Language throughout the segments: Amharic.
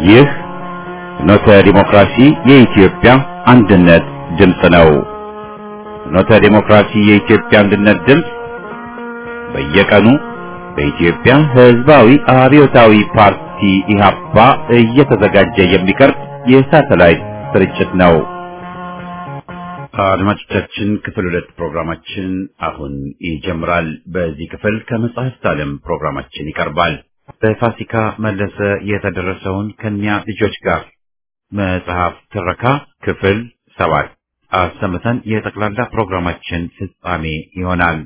ይህ ፍኖተ ዲሞክራሲ የኢትዮጵያ አንድነት ድምፅ ነው። ፍኖተ ዲሞክራሲ የኢትዮጵያ አንድነት ድምፅ በየቀኑ በኢትዮጵያ ሕዝባዊ አብዮታዊ ፓርቲ ኢህአፓ እየተዘጋጀ የሚቀርብ የሳተላይት ስርጭት ነው። አድማጮቻችን ክፍል ሁለት ፕሮግራማችን አሁን ይጀምራል። በዚህ ክፍል ከመጽሐፍት ዓለም ፕሮግራማችን ይቀርባል። በፋሲካ መለሰ የተደረሰውን ከኛ ልጆች ጋር መጽሐፍ ትረካ ክፍል ሰባት አሰምተን የጠቅላላ ፕሮግራማችን ፍጻሜ ይሆናል።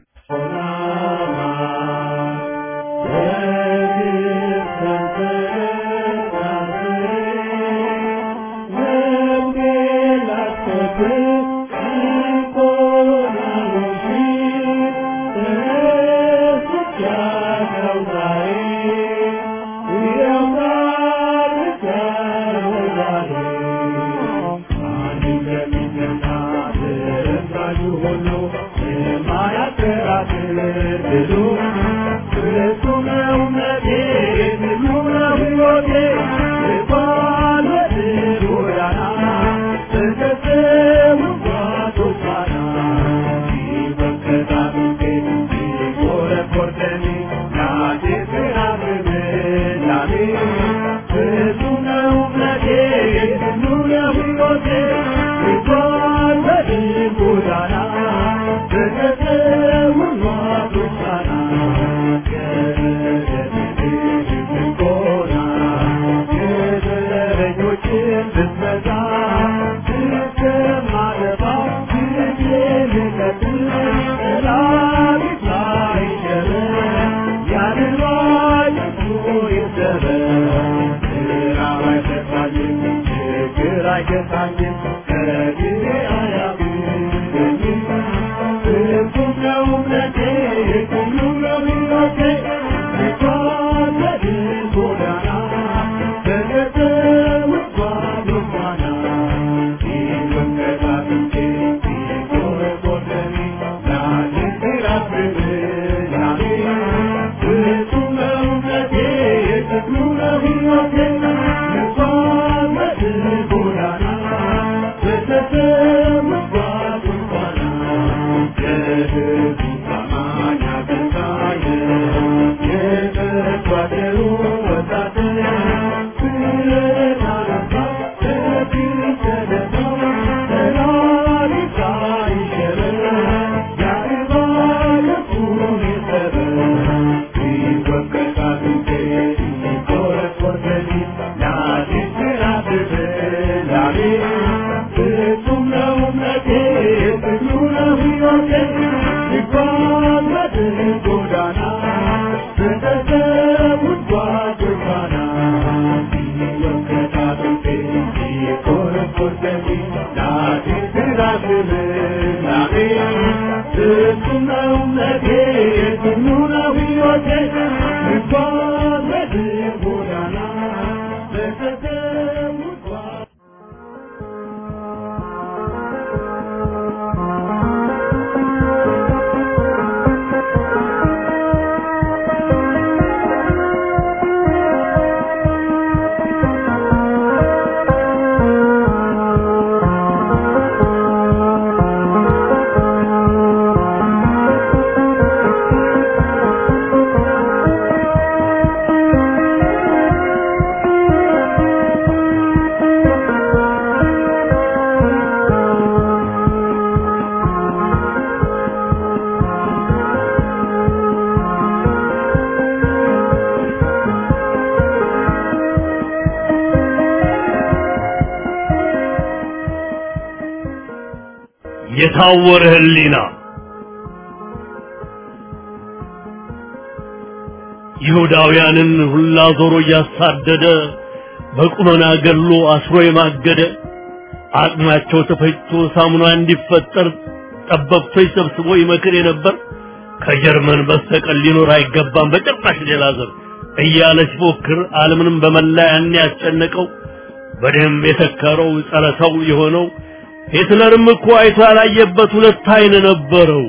የታወረ ህሊና ይሁዳውያንን ሁላ ዞሮ እያሳደደ በቁመና ገሎ አስሮ የማገደ አቅማቸው ተፈጭቶ ሳሙና እንዲፈጠር ጠበብቶች ሰብስቦ ይመክር የነበር ከጀርመን በስተቀር ሊኖር አይገባም በጭራሽ ሌላ ዘር እያለ ሲፎክር ዓለምንም በመላ ያን ያስጨነቀው በደም የተከረው ጸረ ሰው የሆነው ሂትለርም እኮ አይቶ ያላየበት ሁለት አይን ነበረው።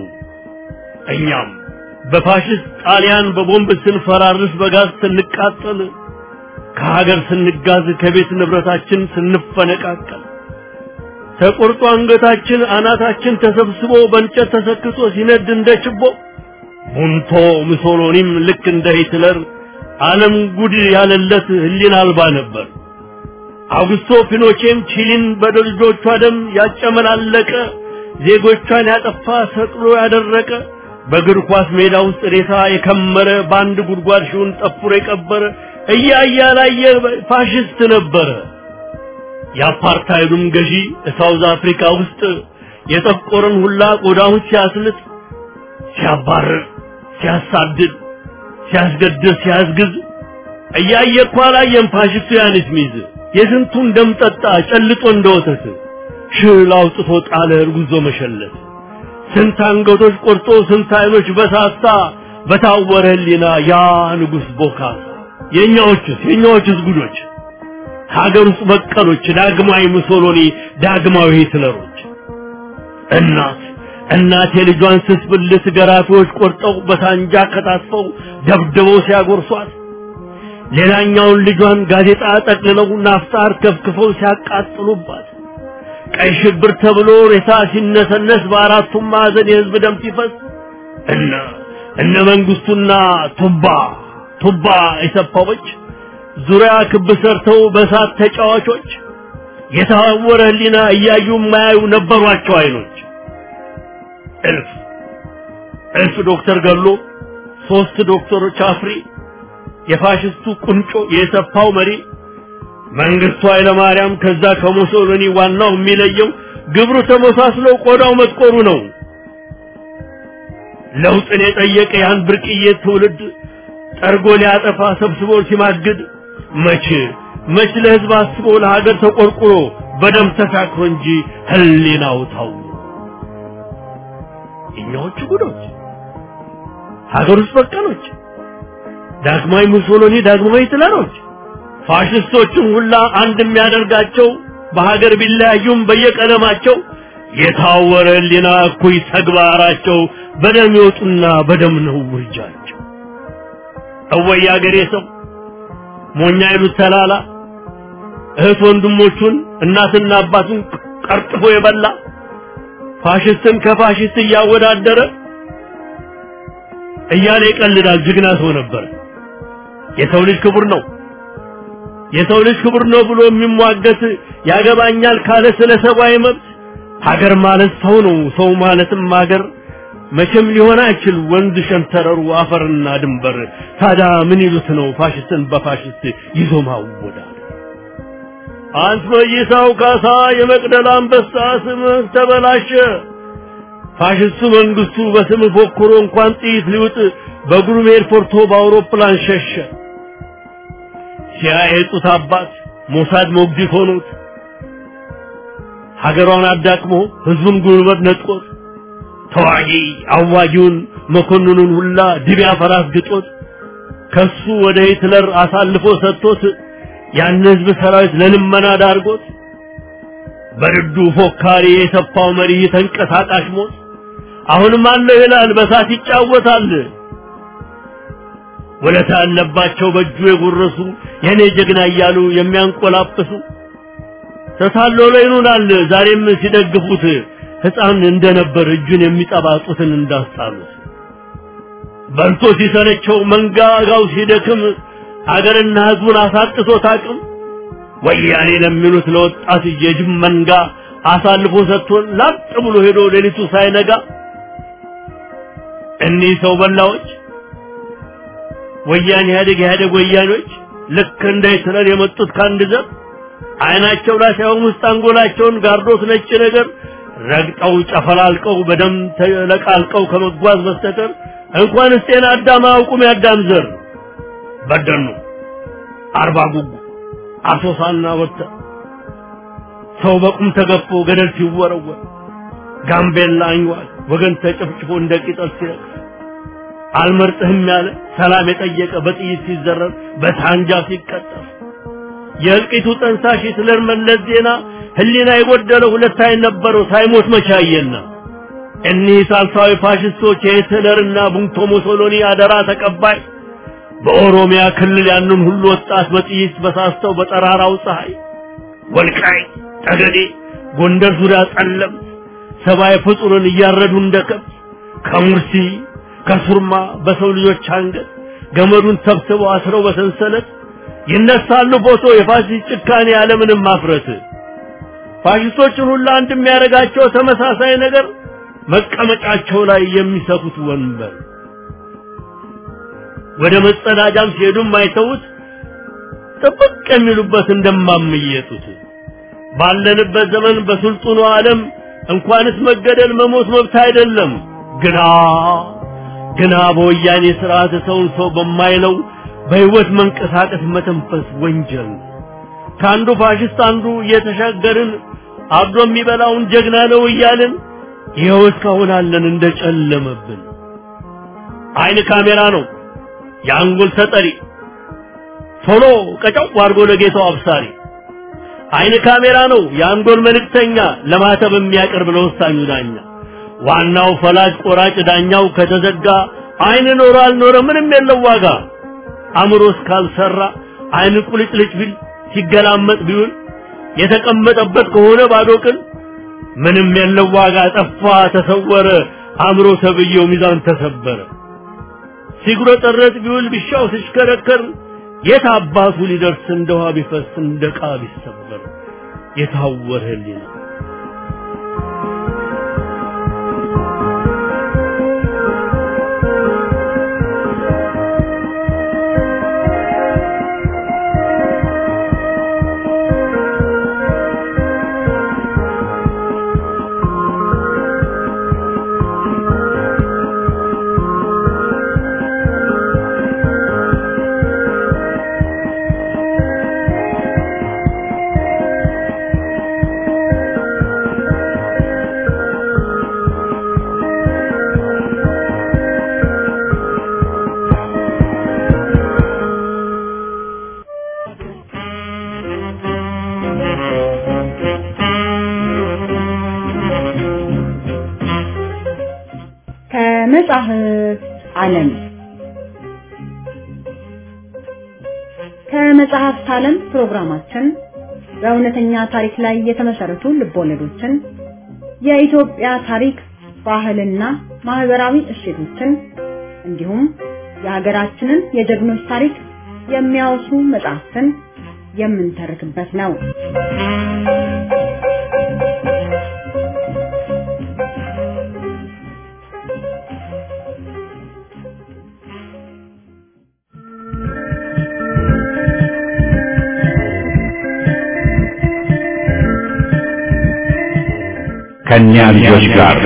እኛም በፋሽስት ጣሊያን በቦምብ ስንፈራርስ በጋዝ ስንቃጠል ከሀገር ስንጋዝ ከቤት ንብረታችን ስንፈነቃቀል ተቆርጦ አንገታችን አናታችን ተሰብስቦ በእንጨት ተሰክቶ ሲነድ እንደ ችቦ ቡንቶ ሙሶሎኒም ልክ እንደ ሂትለር ዓለም ጉድ ያለለት ህሊና አልባ ነበር። አውግስቶ ፒኖቼም ቺሊን በልጆቿ ደም ያጨመላለቀ ዜጎቿን ያጠፋ ሰቅሎ ያደረቀ በእግር ኳስ ሜዳ ውስጥ ሬሳ የከመረ በአንድ ጉድጓድ ሺውን ጠፍሮ የቀበረ እያየ ያላየ ፋሽስት ነበረ። የአፓርታይዱም ገዢ ሳውዝ አፍሪካ ውስጥ የጠቆረን ሁላ ቆዳውን ሲያስልጥ፣ ሲያባርር፣ ሲያሳድድ፣ ሲያስገድል፣ ሲያስግዝ እያየ እኮ አላየም ፋሽስቱ ያንስ ሚዝ የስንቱን ደም ጠጣ ጨልጦ እንደ ወተት ሽል አውጥቶ ጣለ እርጉዞ መሸለት ስንት አንገቶች ቆርጦ ስንት አይኖች በሳሳ በታወረ ህሊና ያ ንጉሥ ቦካሳ የእኛዎቹስ የእኛዎቹስ ጉዶች ሀገር ውስጥ በቀሎች ዳግማዊ ሙሶሎኒ ዳግማዊ ሂትለሮች እናት እናት የልጇን ስስ ብልት ገራፊዎች ቆርጠው በሳንጃ ከታትፈው ደብድበው ሲያጎርሷት ሌላኛውን ልጇን ጋዜጣ ጠቅልለው ናፍጣር ከፍክፈው ሲያቃጥሉባት ቀይ ሽብር ተብሎ ሬሳ ሲነሰነስ በአራቱም ማዕዘን የህዝብ ደም ሲፈስ እነ እነ መንግስቱና ቱባ ቱባ የሰፋዎች ዙሪያ ክብ ሰርተው በእሳት ተጫዋቾች የታወረ ህሊና እያዩ የማያዩ ነበሯቸው አይኖች እልፍ እልፍ ዶክተር ገሎ ሶስት ዶክተሮች አፍሪ የፋሽስቱ ቁንጮ የሰፋው መሪ መንግስቱ ኃይለማርያም ከዛ ከሙሶሎኒ ዋናው የሚለየው ግብሩ ተመሳስሎ ቆዳው መጥቆሩ ነው። ለውጥን የጠየቀ ያን ብርቅዬ ትውልድ ጠርጎ ሊያጠፋ ሰብስቦ ሲማግድ መች መች ለህዝብ አስቦ ለሀገር ተቆርቁሮ በደም ተሳክሮ እንጂ ህሊናው ታው እኛዎቹ ጉዶች ሀገር ውስጥ በቀሎች ዳግማዊ ሙሶሎኒ ዳግማዊ ሂትለሮች ፋሽስቶቹም ሁላ አንድ የሚያደርጋቸው በሀገር ቢለያዩም በየቀለማቸው የታወረ ህሊና እኩይ ተግባራቸው በደም ይወጡና በደም ነው ውርጃቸው። እወይ አገሬ ሰው ሞኛ ይሉት ተላላ እህት ወንድሞቹን እናትና አባቱን ቀርጥፎ የበላ ፋሽስትን ከፋሽስት እያወዳደረ እያለ ይቀልዳል። ጀግና ሰው ነበር። የሰው ልጅ ክቡር ነው የሰው ልጅ ክቡር ነው ብሎ የሚሟገት ያገባኛል ካለ ስለ ሰብአዊ መብት ሀገር ማለት ሰው ነው። ሰው ማለትም ሀገር መቼም ሊሆን አይችል ወንዝ ሸንተረሩ አፈርና ድንበር። ታዲያ ምን ይሉት ነው ፋሽስትን በፋሽስት ይዞ ማወዳል? አንት መይሳው ካሳ የመቅደላ አንበሳ ስምህ ተበላሸ። ፋሽስቱ መንግስቱ በስም ፎክሮ እንኳን ጥይት ሊውጥ በግሩም ኤርፖርቶ በአውሮፕላን ሸሸ። ሲያየጡት አባት ሞሳድ ሞግዚት ሆኖት ሀገሯን አዳክሞ ህዝቡን ጉልበት ነጥቆት ተዋጊ አዋጊውን መኮንኑን ሁላ ድቢያ ፈራስ ግጦት ከሱ ወደ ሂትለር አሳልፎ ሰጥቶት ያን ህዝብ ሰራዊት ለልመና ዳርጎት በርዱ ፎካሪ የሰፋው መሪ ተንቀሳቃሽ ሞት አሁንም አለው ይላል በሳት ይጫወታል። ወለታ ያለባቸው በእጁ የጎረሱ የኔ ጀግና እያሉ የሚያንቆላጵሱ ተታሎ ላይ ይኑናል ዛሬም ሲደግፉት ህፃን እንደነበር እጁን የሚጠባጡትን እንዳስጣሉት በልቶ ሲሰለቸው መንጋጋው ሲደክም አገርና ህዝቡን አሳጥቶት አቅም ወያኔ ለሚሉት ለወጣት የጅብ መንጋ አሳልፎ ሰጥቶን ላጥ ብሎ ሄዶ ሌሊቱ ሳይነጋ እኒህ ሰው በላዎች ወያኔ ኢህአዴግ ኢህአዴግ ወያኔዎች ልክ እንደ ሂትለር የመጡት ከአንድ ዘር አይናቸው ላይ ሳይሆን ውስጥ አንጎላቸውን ጋርዶት ነጭ ነገር ረግጠው ጨፈላልቀው በደም ተለቃልቀው ከመጓዝ በስተቀር እንኳንስ ጤና አዳም አያውቁም። ያዳም ዘር በደኑ አርባ ጉጉ አሶሳና ወጥተ ሰው በቁም ተገፎ ገደል ሲወረወር ጋምቤላ አንዋል ወገን ተጨፍጭፎ እንደ ቂጠል ሲረግፍ አልመርጥህም ያለ ሰላም የጠየቀ በጥይት ሲዘረር በሳንጃ ሲቀጠፍ የእልቂቱ ጠንሳሽ ሂትለር መለስ ዜና ህሊና የጎደለው ሁለት አይን ነበረው ሳይሞት መቻየና እኒህ ሳልሳዊ ፋሽስቶች የሂትለርና ቡንቶ ሙሶሎኒ አደራ ተቀባይ በኦሮሚያ ክልል ያንን ሁሉ ወጣት በጥይት በሳስተው በጠራራው ፀሐይ ወልቃይት፣ ጠገዴ፣ ጎንደር ዙሪያ ጠለምት ሰብአዊ ፍጡርን እያረዱ እንደ ከብት ከሙርሲ ከሱርማ በሰው ልጆች አንገት ገመዱን ሰብስበው አስረው በሰንሰለት ይነሳሉ ፎቶ የፋሽስት ጭካኔ ያለምንም ማፍረት ፋሽስቶችን ሁሉ አንድ የሚያደርጋቸው ተመሳሳይ ነገር መቀመጫቸው ላይ የሚሰፉት ወንበር ወደ መጸዳጃም ሲሄዱም አይተውት ጥብቅ የሚሉበት እንደማምየጡት ባለንበት ዘመን በስልጡኑ ዓለም እንኳንስ መገደል መሞት መብት አይደለም። ግና ግና በወያኔ ስርዓት ሰውን ሰው በማይለው በህይወት መንቀሳቀስ መተንፈስ ወንጀል ከአንዱ ፋሽስት አንዱ እየተሻገርን አብዶ የሚበላውን ጀግና ነው እያልን ይኸው እስካሁን አለን እንደጨለመብን። አይን ካሜራ ነው የአንጎል ተጠሪ ቶሎ ቀጫው አድርጎ ለጌታው አብሳሪ አይን ካሜራ ነው የአንጎል መልእክተኛ ለማተብ የሚያቀርብ ለወሳኙ ዳኛ ዋናው ፈላጭ ቆራጭ ዳኛው ከተዘጋ አይን ኖረ አልኖረ ምንም የለው ዋጋ አእምሮ እስካልሰራ አይን ቁልጭልጭ ቢል ሲገላመጥ ቢውል የተቀመጠበት ከሆነ ባዶ ቅል ምንም የለው ዋጋ ጠፋ ተሰወረ አእምሮ ተብዬው ሚዛን ተሰበረ ሲጉረጠረጥ ቢውል ቢሻው ሲሽከረከር የት አባቱ ሊደርስ እንደ ውሃ ቢፈስ እንደ ዕቃ ቢሰበር የታወረ ህሊና ከመጽሐፍ ዓለም ከመጽሐፍት ዓለም ፕሮግራማችን በእውነተኛ ታሪክ ላይ የተመሰረቱ ልቦለዶችን፣ የኢትዮጵያ ታሪክ፣ ባህልና ማህበራዊ እሴቶችን እንዲሁም የሀገራችንን የጀግኖች ታሪክ የሚያወሱ መጽሐፍትን የምንተርክበት ነው። ከእኛ ልጆች ጋር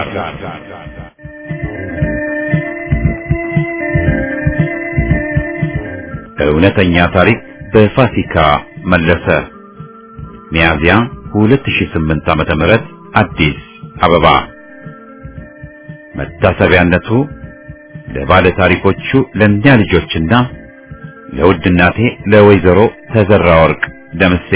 እውነተኛ ታሪክ በፋሲካ መለሰ ሚያዝያ 2008 ዓመተ ምህረት አዲስ አበባ መታሰቢያነቱ ለባለ ታሪኮቹ ለእኛ ልጆችና ለውድ እናቴ ለወይዘሮ ተዘራ ወርቅ ደምሴ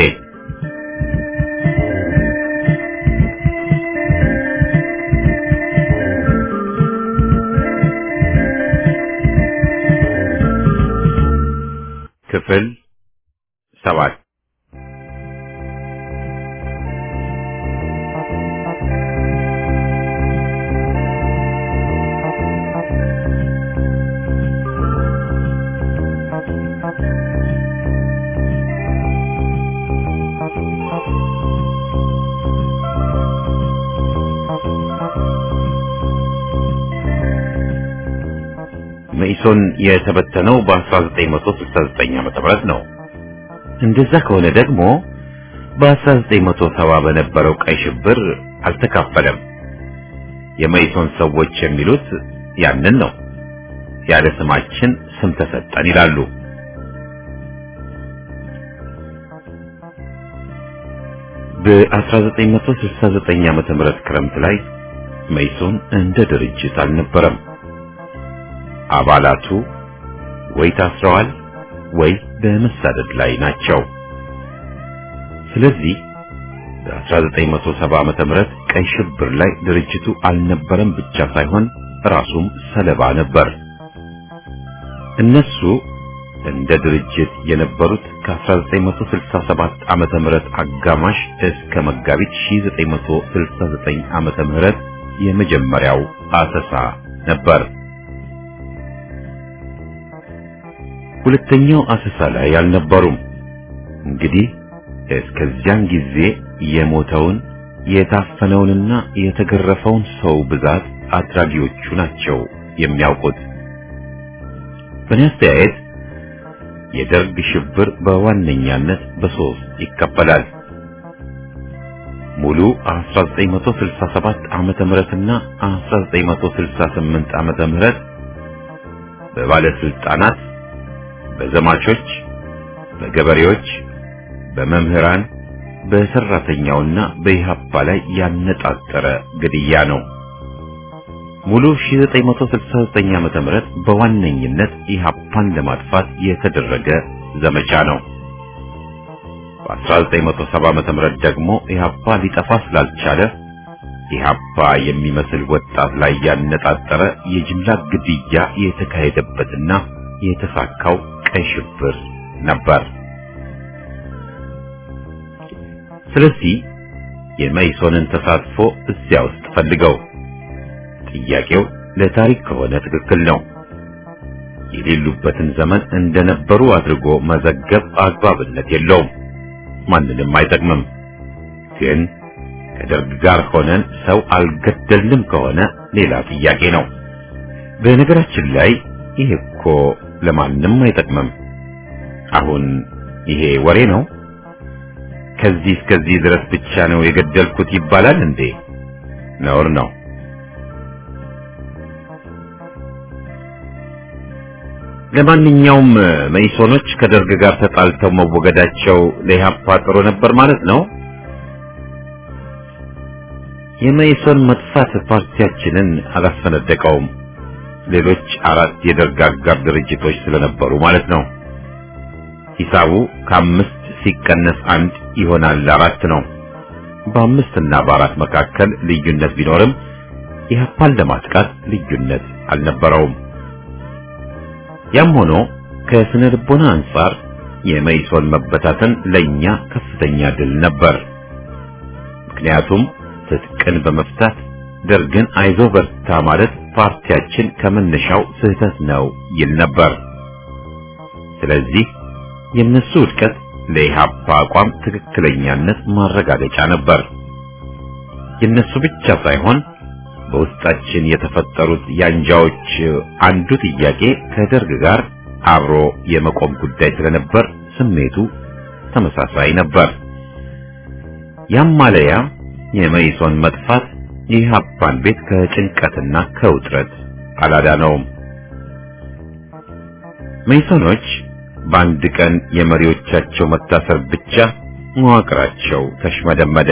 ክፍል ሰባት መኢሶን የተበተነው በ1969 ዓመተ ምህረት ነው። እንደዛ ከሆነ ደግሞ በ1970 በነበረው ቀይ ሽብር አልተካፈለም። የመኢሶን ሰዎች የሚሉት ያንን ነው። ያለ ስማችን ስም ተሰጠን ይላሉ። በ1969 ዓመተ ምህረት ክረምት ላይ መኢሶን እንደ ድርጅት አልነበረም። አባላቱ ወይ ታስረዋል ወይ በመሳደድ ላይ ናቸው። ስለዚህ በ1970 ዓመተ ምህረት ቀይ ሽብር ላይ ድርጅቱ አልነበረም ብቻ ሳይሆን ራሱም ሰለባ ነበር። እነሱ እንደ ድርጅት የነበሩት ከ1967 ዓመተ ምህረት አጋማሽ እስከ መጋቢት 1969 ዓመተ ምህረት የመጀመሪያው አሰሳ ነበር። ሁለተኛው አሰሳ ላይ አልነበሩም። እንግዲህ እስከዚያን ጊዜ የሞተውን የታፈነውንና የተገረፈውን ሰው ብዛት አድራጊዎቹ ናቸው የሚያውቁት። በእኔ አስተያየት የደርግ ሽብር በዋነኛነት በሶስት ይከፈላል። ሙሉ 1967 ዓመተ ምህረትና 1968 ዓመተ ምህረት በባለስልጣናት፣ በዘማቾች፣ በገበሬዎች፣ በመምህራን፣ በሰራተኛውና በኢህአፓ ላይ ያነጣጠረ ግድያ ነው። ሙሉ 1969 ዓመተ ምህረት በዋነኝነት ኢህአፓን ለማጥፋት የተደረገ ዘመቻ ነው። በ1970 ዓመተ ምህረት ደግሞ ኢህአፓ ሊጠፋ ስላልቻለ ኢህአፓ የሚመስል ወጣት ላይ ያነጣጠረ የጅምላ ግድያ የተካሄደበትና የተሳካው ቀይ ሽብር ነበር። ስለዚህ የመይሶንን ተሳትፎ እዚያ ውስጥ ፈልገው ጥያቄው ለታሪክ ከሆነ ትክክል ነው። የሌሉበትን ዘመን እንደነበሩ አድርጎ መዘገብ አግባብነት የለውም፣ ማንንም አይጠቅምም። ግን ከደርግ ጋር ሆነን ሰው አልገደልንም ከሆነ ሌላ ጥያቄ ነው። በነገራችን ላይ ይሄ እኮ ለማንም አይጠቅምም። አሁን ይሄ ወሬ ነው። ከዚህ እስከዚህ ድረስ ብቻ ነው የገደልኩት ይባላል እንዴ? ነውር ነው። ለማንኛውም መኢሶኖች ከደርግ ጋር ተጣልተው መወገዳቸው ለኢህአፓ ጥሩ ነበር ማለት ነው። የመኢሶን መጥፋት ፓርቲያችንን አላስፈነደቀውም። ሌሎች አራት የደርግ አጋር ድርጅቶች ስለነበሩ ማለት ነው። ሂሳቡ ከአምስት ሲቀነስ አንድ ይሆናል አራት ነው። በአምስት እና በአራት መካከል ልዩነት ቢኖርም ኢህአፓን ለማጥቃት ልዩነት አልነበረውም። ያም ሆኖ ከስነ ልቦና አንጻር የመኢሶን መበታተን ለኛ ከፍተኛ ድል ነበር። ምክንያቱም ትጥቅን በመፍታት ደርግን አይዞ በርታ ማለት ፓርቲያችን ከመነሻው ስህተት ነው ይል ነበር። ስለዚህ የነሱ ውድቀት ለኢህአፓ አቋም ትክክለኛነት ማረጋገጫ ነበር። የነሱ ብቻ ሳይሆን በውስጣችን የተፈጠሩት ያንጃዎች አንዱ ጥያቄ ከደርግ ጋር አብሮ የመቆም ጉዳይ ስለነበር ስሜቱ ተመሳሳይ ነበር። ያም ማለያ የመኢሶን መጥፋት የኢህአፓን ቤት ከጭንቀትና ከውጥረት አላዳነውም። መኢሶኖች በአንድ ቀን የመሪዎቻቸው መታሰር ብቻ መዋቅራቸው ተሽመደመደ።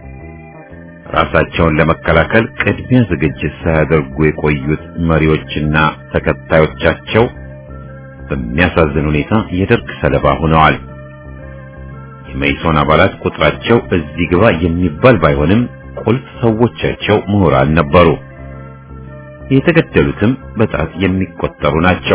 ራሳቸውን ለመከላከል ቅድሚያ ዝግጅት ሳያደርጉ የቆዩት መሪዎችና ተከታዮቻቸው በሚያሳዝን ሁኔታ የደርግ ሰለባ ሆነዋል። የመኢሶን አባላት ቁጥራቸው እዚህ ግባ የሚባል ባይሆንም ቁልፍ ሰዎቻቸው ምሁራን ነበሩ። የተገደሉትም በጣት የሚቆጠሩ ናቸው።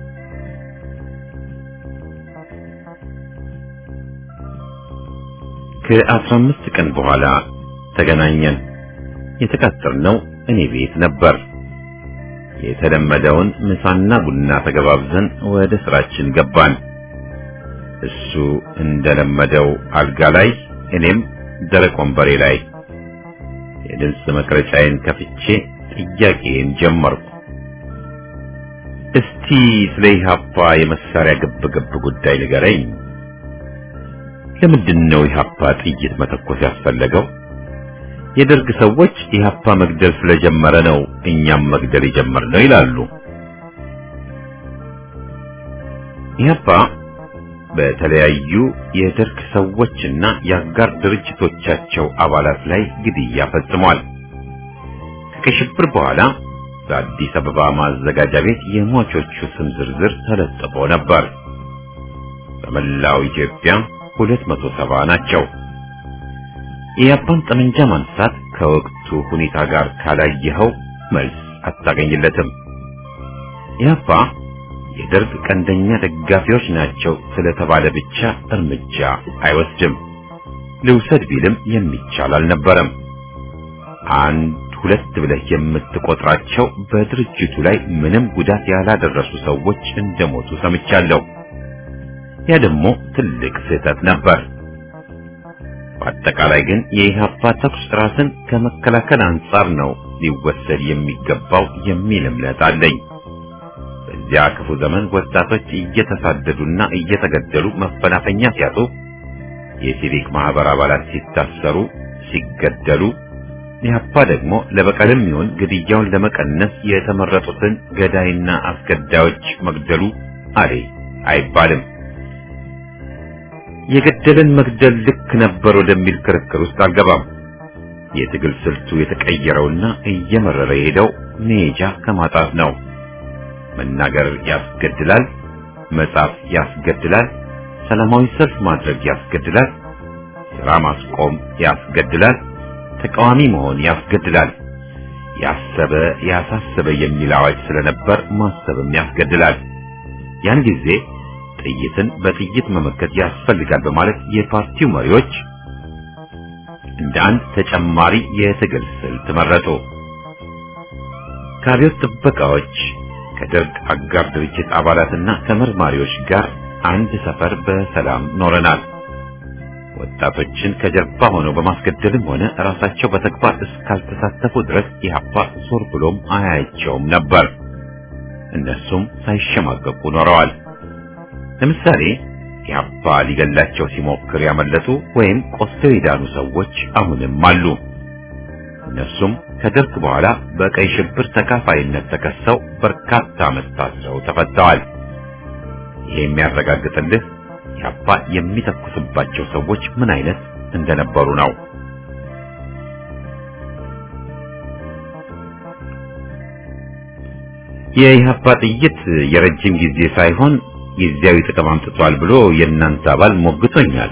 ከአስራ አምስት ቀን በኋላ ተገናኘን። የተቀጠርነው እኔ ቤት ነበር። የተለመደውን ምሳና ቡና ተገባብዘን ወደ ስራችን ገባን። እሱ እንደለመደው አልጋ ላይ፣ እኔም ደረቅ ወንበሬ ላይ። የድምፅ መቅረጫዬን ከፍቼ ጥያቄን ጀመርኩ። እስቲ ስለ ኢህአፓ የመሳሪያ ግብግብ ጉዳይ ንገረኝ። ለምንድን ነው ኢህአፓ ጥይት መተኮስ ያስፈለገው? የደርግ ሰዎች ኢህአፓ መግደል ስለጀመረ ነው እኛም መግደል የጀመርነው ይላሉ። ኢህአፓ በተለያዩ የደርግ ሰዎችና የአጋር ድርጅቶቻቸው አባላት ላይ ግድያ ፈጽሟል። ከቀይ ሽብር በኋላ በአዲስ አበባ ማዘጋጃ ቤት የሟቾቹ ስም ዝርዝር ተለጥፎ ነበር። በመላው ኢትዮጵያ ሁለት መቶ ሰባ ናቸው። የኢህአፓን ጠመንጃ ማንሳት ከወቅቱ ሁኔታ ጋር ካላየኸው መልስ አታገኝለትም። ኢህአፓ የደርግ ቀንደኛ ደጋፊዎች ናቸው ስለተባለ ብቻ እርምጃ አይወስድም። ልውሰድ ቢልም የሚቻል አልነበረም። አንድ ሁለት ብለህ የምትቆጥራቸው በድርጅቱ ላይ ምንም ጉዳት ያላደረሱ ሰዎች እንደሞቱ ሰምቻለሁ። ያ ደግሞ ትልቅ ስህተት ነበር። በአጠቃላይ ግን የኢህአፓ ተኩስ ራስን ከመከላከል አንጻር ነው ሊወሰድ የሚገባው የሚል እምነት አለኝ። በዚያ ክፉ ዘመን ወጣቶች እየተሳደዱና እየተገደሉ መፈናፈኛ ሲያጡ፣ የሲቪክ ማህበር አባላት ሲታሰሩ፣ ሲገደሉ ኢህአፓ ደግሞ ለበቀልም ይሁን ግድያውን ለመቀነስ የተመረጡትን ገዳይና አስገዳዮች መግደሉ አሌ አይባልም። የገደለን መግደል ልክ ነበር ወደሚል ክርክር ውስጥ አልገባም። የትግል ስልቱ የተቀየረውና እየመረረ የሄደው ሜጃ ከማጣት ነው። መናገር ያስገድላል፣ መጻፍ ያስገድላል፣ ሰላማዊ ሰልፍ ማድረግ ያስገድላል፣ ስራ ማስቆም ያስገድላል፣ ተቃዋሚ መሆን ያስገድላል። ያሰበ ያሳሰበ የሚል አዋጅ ስለነበር ማሰብም ያስገድላል። ያን ጊዜ ጥይትን በጥይት መመከት ያስፈልጋል በማለት የፓርቲው መሪዎች እንደ አንድ ተጨማሪ የትግል ስልት መረጡ። ከአብዮት ጥበቃዎች ከደርግ አጋር ድርጅት አባላትና ከመርማሪዎች ጋር አንድ ሰፈር በሰላም ኖረናል። ወጣቶችን ከጀርባ ሆነው በማስገደልም ሆነ ራሳቸው በተግባር እስካልተሳተፉ ድረስ ኢህአፓ ዞር ብሎም አያያቸውም ነበር። እነሱም ሳይሸማቀቁ ኖረዋል። ለምሳሌ ኢህአፓ ሊገላቸው ሲሞክር ያመለጡ ወይም ቆስለው የዳኑ ሰዎች አሁንም አሉ። እነሱም ከደርግ በኋላ በቀይ ሽብር ተካፋይነት ተከሰው በርካታ ዓመት ታስረው ተፈተዋል። ይሄ የሚያረጋግጥልህ ኢህአፓ የሚተኩስባቸው ሰዎች ምን አይነት እንደነበሩ ነው። የኢህአፓ ጥይት የረጅም ጊዜ ሳይሆን ጊዜያዊ ጥቅም አምጥቷል ብሎ የእናንተ አባል ሞግቶኛል።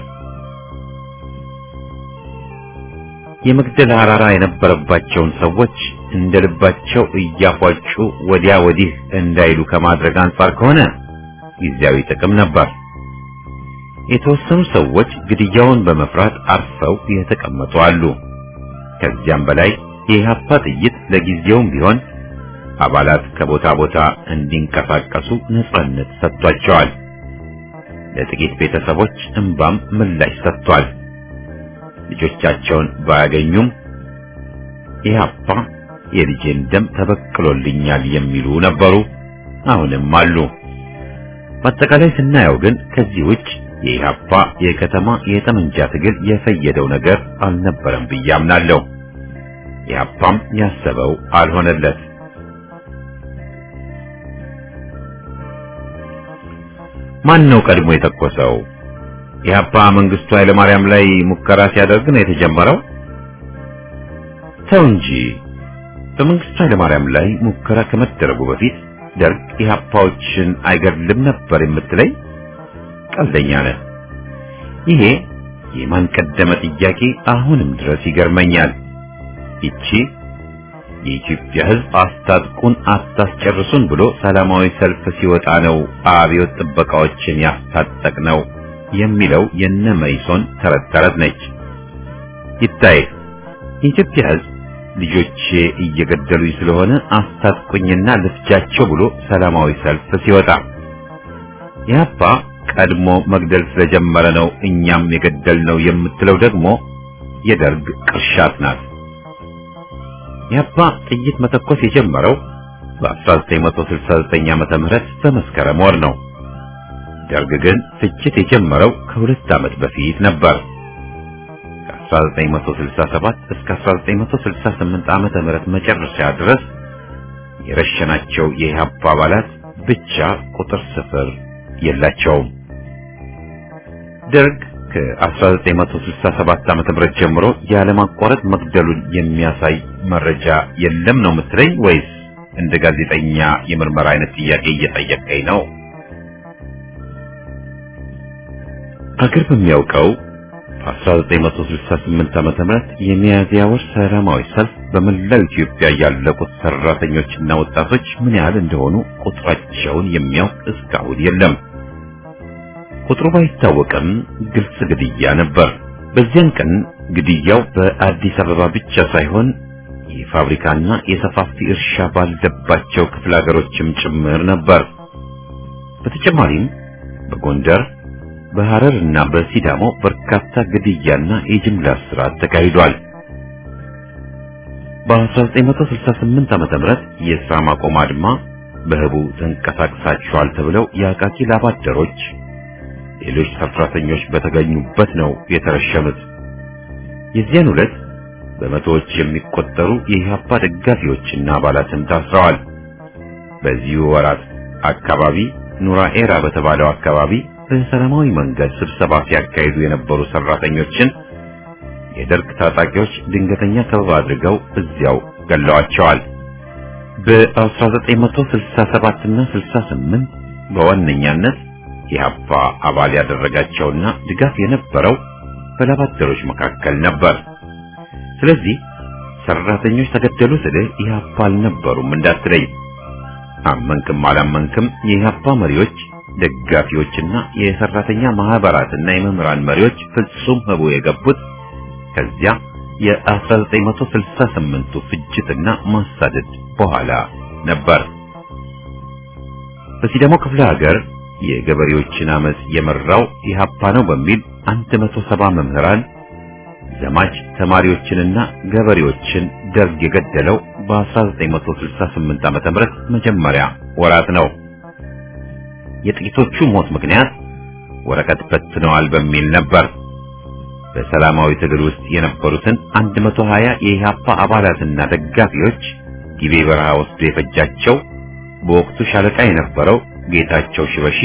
የመግደል አራራ የነበረባቸውን ሰዎች እንደ ልባቸው እያፏጩ ወዲያ ወዲህ እንዳይሉ ከማድረግ አንጻር ከሆነ ጊዜያዊ ጥቅም ነበር። የተወሰኑ ሰዎች ግድያውን በመፍራት አርፈው የተቀመጡ አሉ። ከዚያም በላይ የኢህአፓ ጥይት ለጊዜውም ቢሆን አባላት ከቦታ ቦታ እንዲንቀሳቀሱ ነጻነት ሰጥቷቸዋል። ለጥቂት ቤተሰቦች እንባም ምላሽ ሰጥቷል። ልጆቻቸውን ባያገኙም ኢህአፓ የልጄን ደም ተበቅሎልኛል የሚሉ ነበሩ፣ አሁንም አሉ። በአጠቃላይ ስናየው ግን ከዚህ ውጭ የኢህአፓ የከተማ የጠመንጃ ትግል የፈየደው ነገር አልነበረም ብዬ አምናለሁ። ኢህአፓም ያሰበው አልሆነለት። ማን ነው ቀድሞ የተኮሰው? ኢህአፓ መንግስቱ ኃይለማርያም ላይ ሙከራ ሲያደርግ ነው የተጀመረው? ተው እንጂ በመንግስቱ ኃይለማርያም ላይ ሙከራ ከመደረጉ በፊት ደርግ ኢህአፓዎችን አይገድልም ነበር የምትለኝ? ቀልደኛ ነህ። ይሄ የማን ቀደመ ጥያቄ አሁንም ድረስ ይገርመኛል። ይቺ የኢትዮጵያ ሕዝብ አስታጥቁን አታስጨርሱን ብሎ ሰላማዊ ሰልፍ ሲወጣ ነው አብዮት ጥበቃዎችን ያስታጠቅ ነው የሚለው የነ መይሶን ተረት ተረት ነች። ይታይ የኢትዮጵያ ሕዝብ ልጆቼ እየገደሉኝ ስለሆነ አስታጥቁኝና ልፍጃቸው ብሎ ሰላማዊ ሰልፍ ሲወጣ ያባ ቀድሞ መግደል ስለጀመረ ነው እኛም የገደልነው የምትለው ደግሞ የደርግ ቅርሻት ናት። ያባ ጥይት መተኮስ የጀመረው በ1969 ዓመተ ምህረት በመስከረም ወር ነው። ደርግ ግን ፍጅት የጀመረው ከሁለት ዓመት በፊት ነበር። ከ1967 እስከ 1968 ዓመተ ምህረት መጨረሻ ድረስ የረሸናቸው የኢህአፓ አባላት ብቻ ቁጥር ስፍር የላቸውም። ደርግ ከ1967 ዓመተ ምህረት ጀምሮ ያለማቋረጥ መግደሉን የሚያሳይ መረጃ የለም ነው የምትለኝ ወይስ እንደ ጋዜጠኛ የምርመራ አይነት ጥያቄ እየጠየቀኝ ነው? አገር በሚያውቀው 1968 ዓመተ ምህረት የሚያዝያ ወር ሰላማዊ ሰልፍ በመላው ኢትዮጵያ ያለቁት ሰራተኞችና ወጣቶች ምን ያህል እንደሆኑ ቁጥራቸውን የሚያውቅ እስካሁን የለም። ቁጥሩ ባይታወቅም ግልጽ ግድያ ነበር። በዚያን ቀን ግድያው በአዲስ አበባ ብቻ ሳይሆን የፋብሪካና የሰፋፊ እርሻ ባለባቸው ክፍለ ሀገሮችም ጭምር ነበር። በተጨማሪም በጎንደር በሐረር እና በሲዳሞ በርካታ ግድያና የጅምላ እስራት ተካሂዷል። በ1968 ዓመተ ምህረት የሥራ ማቆም አድማ በህቡ ተንቀሳቅሳቸዋል ተብለው የአቃቂ ላባደሮች ሌሎች ሰራተኞች በተገኙበት ነው የተረሸኑት። የዚያን ዕለት በመቶዎች የሚቆጠሩ የኢህአፓ ደጋፊዎችና አባላትም ታስረዋል። በዚሁ ወራት አካባቢ ኑራ ኤራ በተባለው አካባቢ በሰላማዊ መንገድ ስብሰባ ሲያካሂዱ የነበሩ ሰራተኞችን የደርግ ታጣቂዎች ድንገተኛ ከበባ አድርገው እዚያው ገለዋቸዋል። በ1967 እና 68 በዋነኛነት የኢህአፓ አባል ያደረጋቸውና ድጋፍ የነበረው በላባደሮች መካከል ነበር። ስለዚህ ሰራተኞች ተገደሉ ስልህ ኢህአፓ አልነበሩም እንዳትለይ። አመንክም አላመንክም የኢህአፓ መሪዎች፣ ደጋፊዎችና የሰራተኛ ማህበራትና የመምህራን መሪዎች ፍጹም ህቡ የገቡት ከዚያ የ1968ቱ ፍጅትና ማሳደድ በኋላ ነበር። በሲዳሞ ክፍለ ሀገር የገበሬዎችን አመጽ የመራው ኢህአፓ ነው በሚል 170 መምህራን ዘማች ተማሪዎችንና ገበሬዎችን ደርግ የገደለው በ1968 ዓመተ ምህረት መጀመሪያ ወራት ነው። የጥቂቶቹ ሞት ምክንያት ወረቀት በትነዋል በሚል ነበር። በሰላማዊ ትግል ውስጥ የነበሩትን 120 የኢህአፓ አባላትና ደጋፊዎች ጊቤ በረሃ ወስዶ የፈጃቸው በወቅቱ ሻለቃ የነበረው ጌታቸው ሽበሺ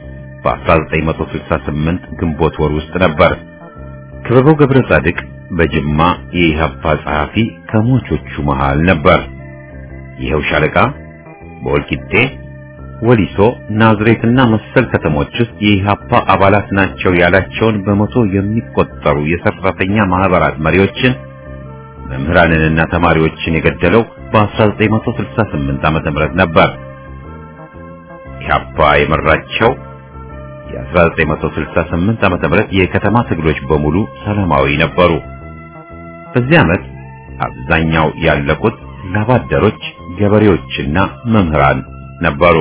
በ1968 ግንቦት ወር ውስጥ ነበር። ክበበው ገብረ ጻድቅ በጅማ የኢህአፓ ጸሐፊ ከሞቾቹ መሃል ነበር። ይኸው ሻለቃ በወልቂጤ፣ ወሊሶ፣ ናዝሬትና መሰል ከተሞች ውስጥ የኢህአፓ አባላት ናቸው ያላቸውን በመቶ የሚቆጠሩ የሰራተኛ ማህበራት መሪዎችን፣ መምህራንንና ተማሪዎችን የገደለው በ1968 ዓመተ ምህረት ነበር። ኢህአፓ የመራቸው የ1968 ዓመተ ምህረት የከተማ ትግሎች በሙሉ ሰላማዊ ነበሩ። በዚህ ዓመት አብዛኛው ያለቁት ላባደሮች፣ ገበሬዎችና መምህራን ነበሩ።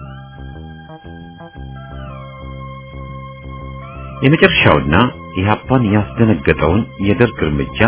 የመጨረሻውና ኢህአፓን ያስደነገጠውን የደርግ እርምጃ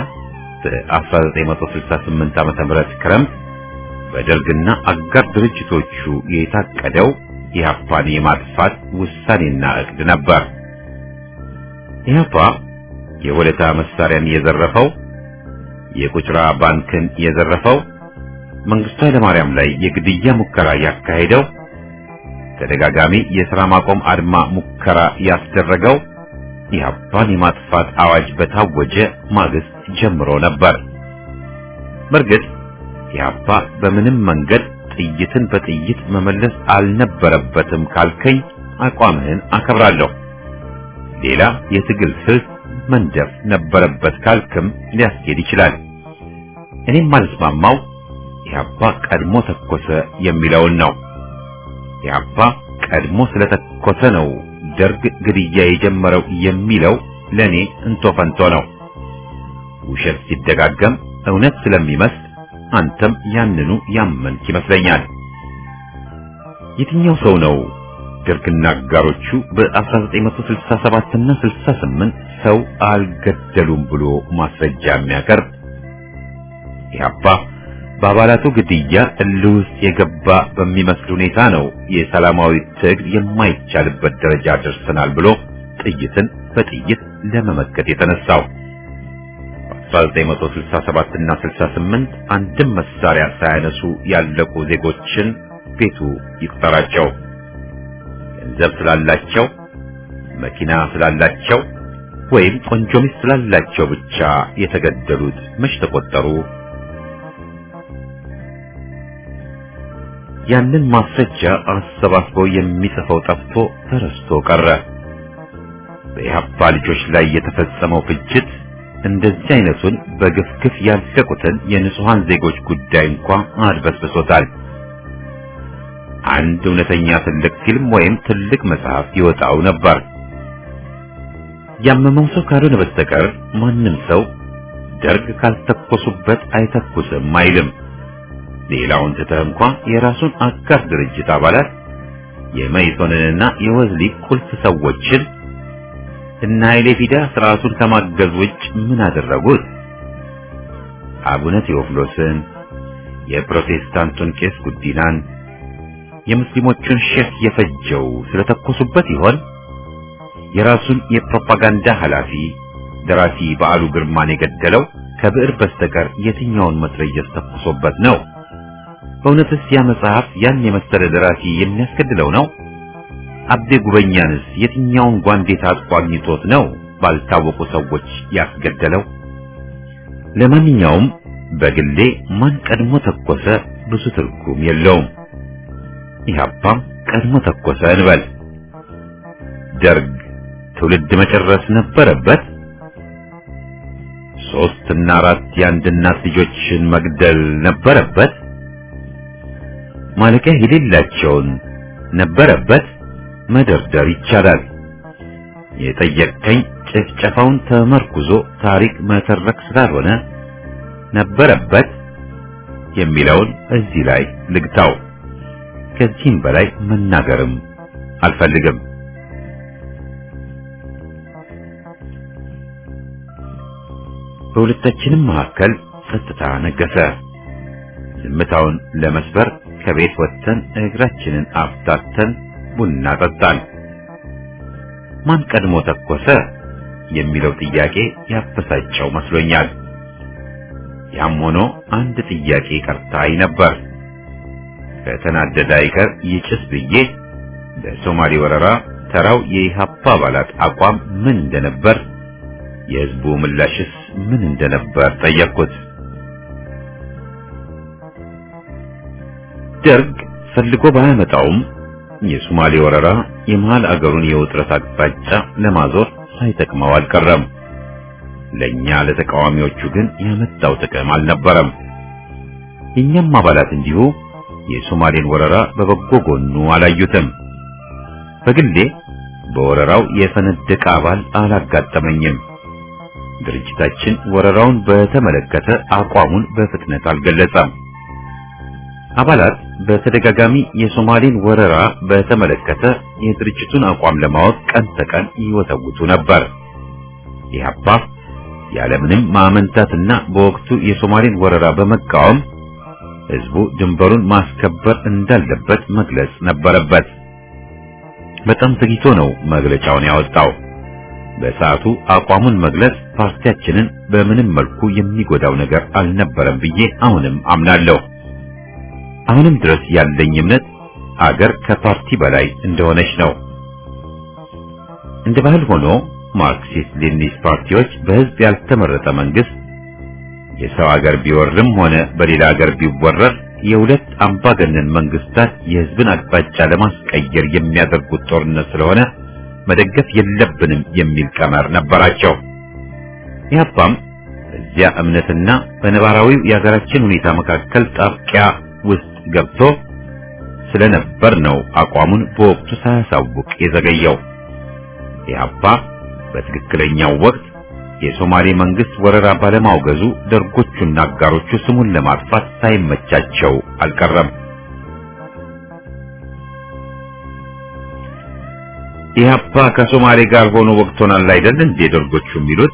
በ1968 ዓመተ ምህረት ክረምት በደርግና አጋር ድርጅቶቹ የታቀደው ኢህአፓን የማጥፋት ውሳኔና እቅድ ነበር። ኢህአፓ የወለታ መሳሪያን የዘረፈው፣ የቁጭራ ባንክን የዘረፈው፣ መንግስቱ ኃይለማርያም ላይ የግድያ ሙከራ ያካሄደው፣ ተደጋጋሚ የሥራ ማቆም አድማ ሙከራ ያስደረገው ኢህአፓን የማጥፋት አዋጅ በታወጀ ማግስት ጀምሮ ነበር። በእርግጥ ኢህአፓ በምንም መንገድ ጥይትን በጥይት መመለስ አልነበረበትም ካልከኝ አቋምህን አከብራለሁ። ሌላ የትግል ስልት መንደፍ ነበረበት ካልክም ሊያስኬድ ይችላል። እኔም ማልስማማው ኢህአፓ ቀድሞ ተኮሰ የሚለውን ነው። ኢህአፓ ቀድሞ ስለተኮሰ ነው ደርግ ግድያ የጀመረው የሚለው ለኔ እንቶ ፈንቶ ነው። ውሸት ሲደጋገም እውነት ስለሚመስል አንተም ያንኑ ያመንክ ይመስለኛል። የትኛው ሰው ነው ደርግና አጋሮቹ በ1967 እና 68 ሰው አልገደሉም ብሎ ማስረጃ የሚያቀርብ? ኢህአፓ በአባላቱ ግድያ እልህ ውስጥ የገባ በሚመስል ሁኔታ ነው የሰላማዊ ትግል የማይቻልበት ደረጃ ደርሰናል ብሎ ጥይትን በጥይት ለመመከት የተነሳው። በ1967 እና 68 አንድም መሳሪያ ሳያነሱ ያለቁ ዜጎችን ቤቱ ይቁጠራቸው። ገንዘብ ስላላቸው፣ መኪና ስላላቸው ወይም ቆንጆ ሚስት ስላላቸው ብቻ የተገደሉት መች ተቆጠሩ? ያንን ማስረጃ አሰባስበው የሚጽፈው ጠፍቶ ተረስቶ ቀረ። በኢህአፓ ልጆች ላይ የተፈጸመው ፍጅት እንደዚህ አይነቱን በግፍግፍ ያለቁትን የንጹሃን ዜጎች ጉዳይ እንኳ አድበስብሶታል። አንድ እውነተኛ ትልቅ ፊልም ወይም ትልቅ መጽሐፍ ይወጣው ነበር። ያመመው ሰው ካልሆነ በስተቀር ማንም ሰው ደርግ ካልተኮሱበት አይተኩስም አይልም። ሌላውን ትተህ እንኳ የራሱን አጋር ድርጅት አባላት የመይሶንንና የወዝሊ ቁልፍ ሰዎችን እና ኃይሌ ፊዳ ስርዓቱን ከማገዝ ውጭ ምን አደረጉት? አቡነ ቴዎፍሎስን፣ የፕሮቴስታንቱን ቄስ ጉዲናን፣ የሙስሊሞቹን ሼክ የፈጀው ስለተኮሱበት ይሆን? የራሱን የፕሮፓጋንዳ ኃላፊ ደራሲ በዓሉ ግርማን የገደለው ከብዕር በስተቀር የትኛውን መትረየስ ተኩሶበት ነው? በእውነትስ ያ መጽሐፍ ያን የመሰለ ደራሲ የሚያስገድለው ነው? አቤ ጉበኛንስ የትኛውን ጓንዴ ታጥቆ አግኝቶት ነው ባልታወቁ ሰዎች ያስገደለው? ለማንኛውም በግሌ ማን ቀድሞ ተኮሰ ብዙ ትርጉም የለውም። ኢህአፓም ቀድሞ ተኮሰ እንበል። ደርግ ትውልድ መጨረስ ነበረበት። ሶስት እና አራት የአንድ እናት ልጆችን መግደል ነበረበት። ማለቂያ የሌላቸውን ነበረበት። መደርደር ይቻላል። የጠየቀኝ ጭፍጨፋውን ተመርኩዞ ታሪክ መተረክ ስላልሆነ ነበረበት የሚለውን እዚህ ላይ ልግታው። ከዚህም በላይ መናገርም አልፈልግም። በሁለታችንም መካከል ጸጥታ ነገሰ። ዝምታውን ለመስበር ከቤት ወጥተን እግራችንን አፍታተን ቡና ጠጣን። ማን ቀድሞ ተኮሰ የሚለው ጥያቄ ያበሳጨው መስሎኛል። ያም ሆኖ አንድ ጥያቄ ቀርታኝ ነበር። ከተናደደ አይቀር ይጭስ ብዬ በሶማሌ ወረራ ተራው የኢህአፓ አባላት አቋም ምን እንደነበር፣ የህዝቡ ምላሽስ ምን እንደነበር ጠየቅኩት። ደርግ ፈልጎ ባያመጣውም የሶማሌ ወረራ የመሃል አገሩን የውጥረት አቅጣጫ ለማዞር ሳይጠቅመው አልቀረም። ለኛ ለተቃዋሚዎቹ ግን ያመጣው ጥቅም አልነበረም። የኛም አባላት እንዲሁ የሶማሌን ወረራ በበጎ ጎኑ አላዩትም። በግሌ በወረራው የፈነደቀ አባል አላጋጠመኝም። ድርጅታችን ወረራውን በተመለከተ አቋሙን በፍጥነት አልገለጸም። አባላት በተደጋጋሚ የሶማሌን ወረራ በተመለከተ የድርጅቱን አቋም ለማወቅ ቀን ተቀን ይወተውቱ ነበር። ኢህአፓ ያለምንም ማመንታትና በወቅቱ የሶማሌን ወረራ በመቃወም ህዝቡ ድንበሩን ማስከበር እንዳለበት መግለጽ ነበረበት። በጣም ዘግይቶ ነው መግለጫውን ያወጣው። በሰዓቱ አቋሙን መግለጽ ፓርቲያችንን በምንም መልኩ የሚጎዳው ነገር አልነበረም ብዬ አሁንም አምናለሁ። አሁንም ድረስ ያለኝ እምነት አገር ከፓርቲ በላይ እንደሆነች ነው። እንደ ባህል ሆኖ ማርክሲስት ሌኒኒስት ፓርቲዎች በህዝብ ያልተመረጠ መንግስት የሰው አገር ቢወርም ሆነ በሌላ አገር ቢወረር የሁለት አምባገነን መንግስታት የህዝብን አቅጣጫ ለማስቀየር የሚያደርጉት ጦርነት ስለሆነ መደገፍ የለብንም የሚል ቀመር ነበራቸው። ኢህአፓም በዚያ እምነትና በነባራዊው የሀገራችን ሁኔታ መካከል ጣብቂያ ውስጥ ገብቶ ስለነበር ነው አቋሙን በወቅቱ ሳያሳውቅ የዘገየው። ኢህአፓ በትክክለኛው ወቅት የሶማሌ መንግስት ወረራ ባለማውገዙ ደርጎቹና አጋሮቹ ስሙን ለማጥፋት ሳይመቻቸው አልቀረም። ኢህአፓ ከሶማሌ ጋር ሆኖ ወቅቶናል አይደል እንዴ ደርጎቹ የሚሉት?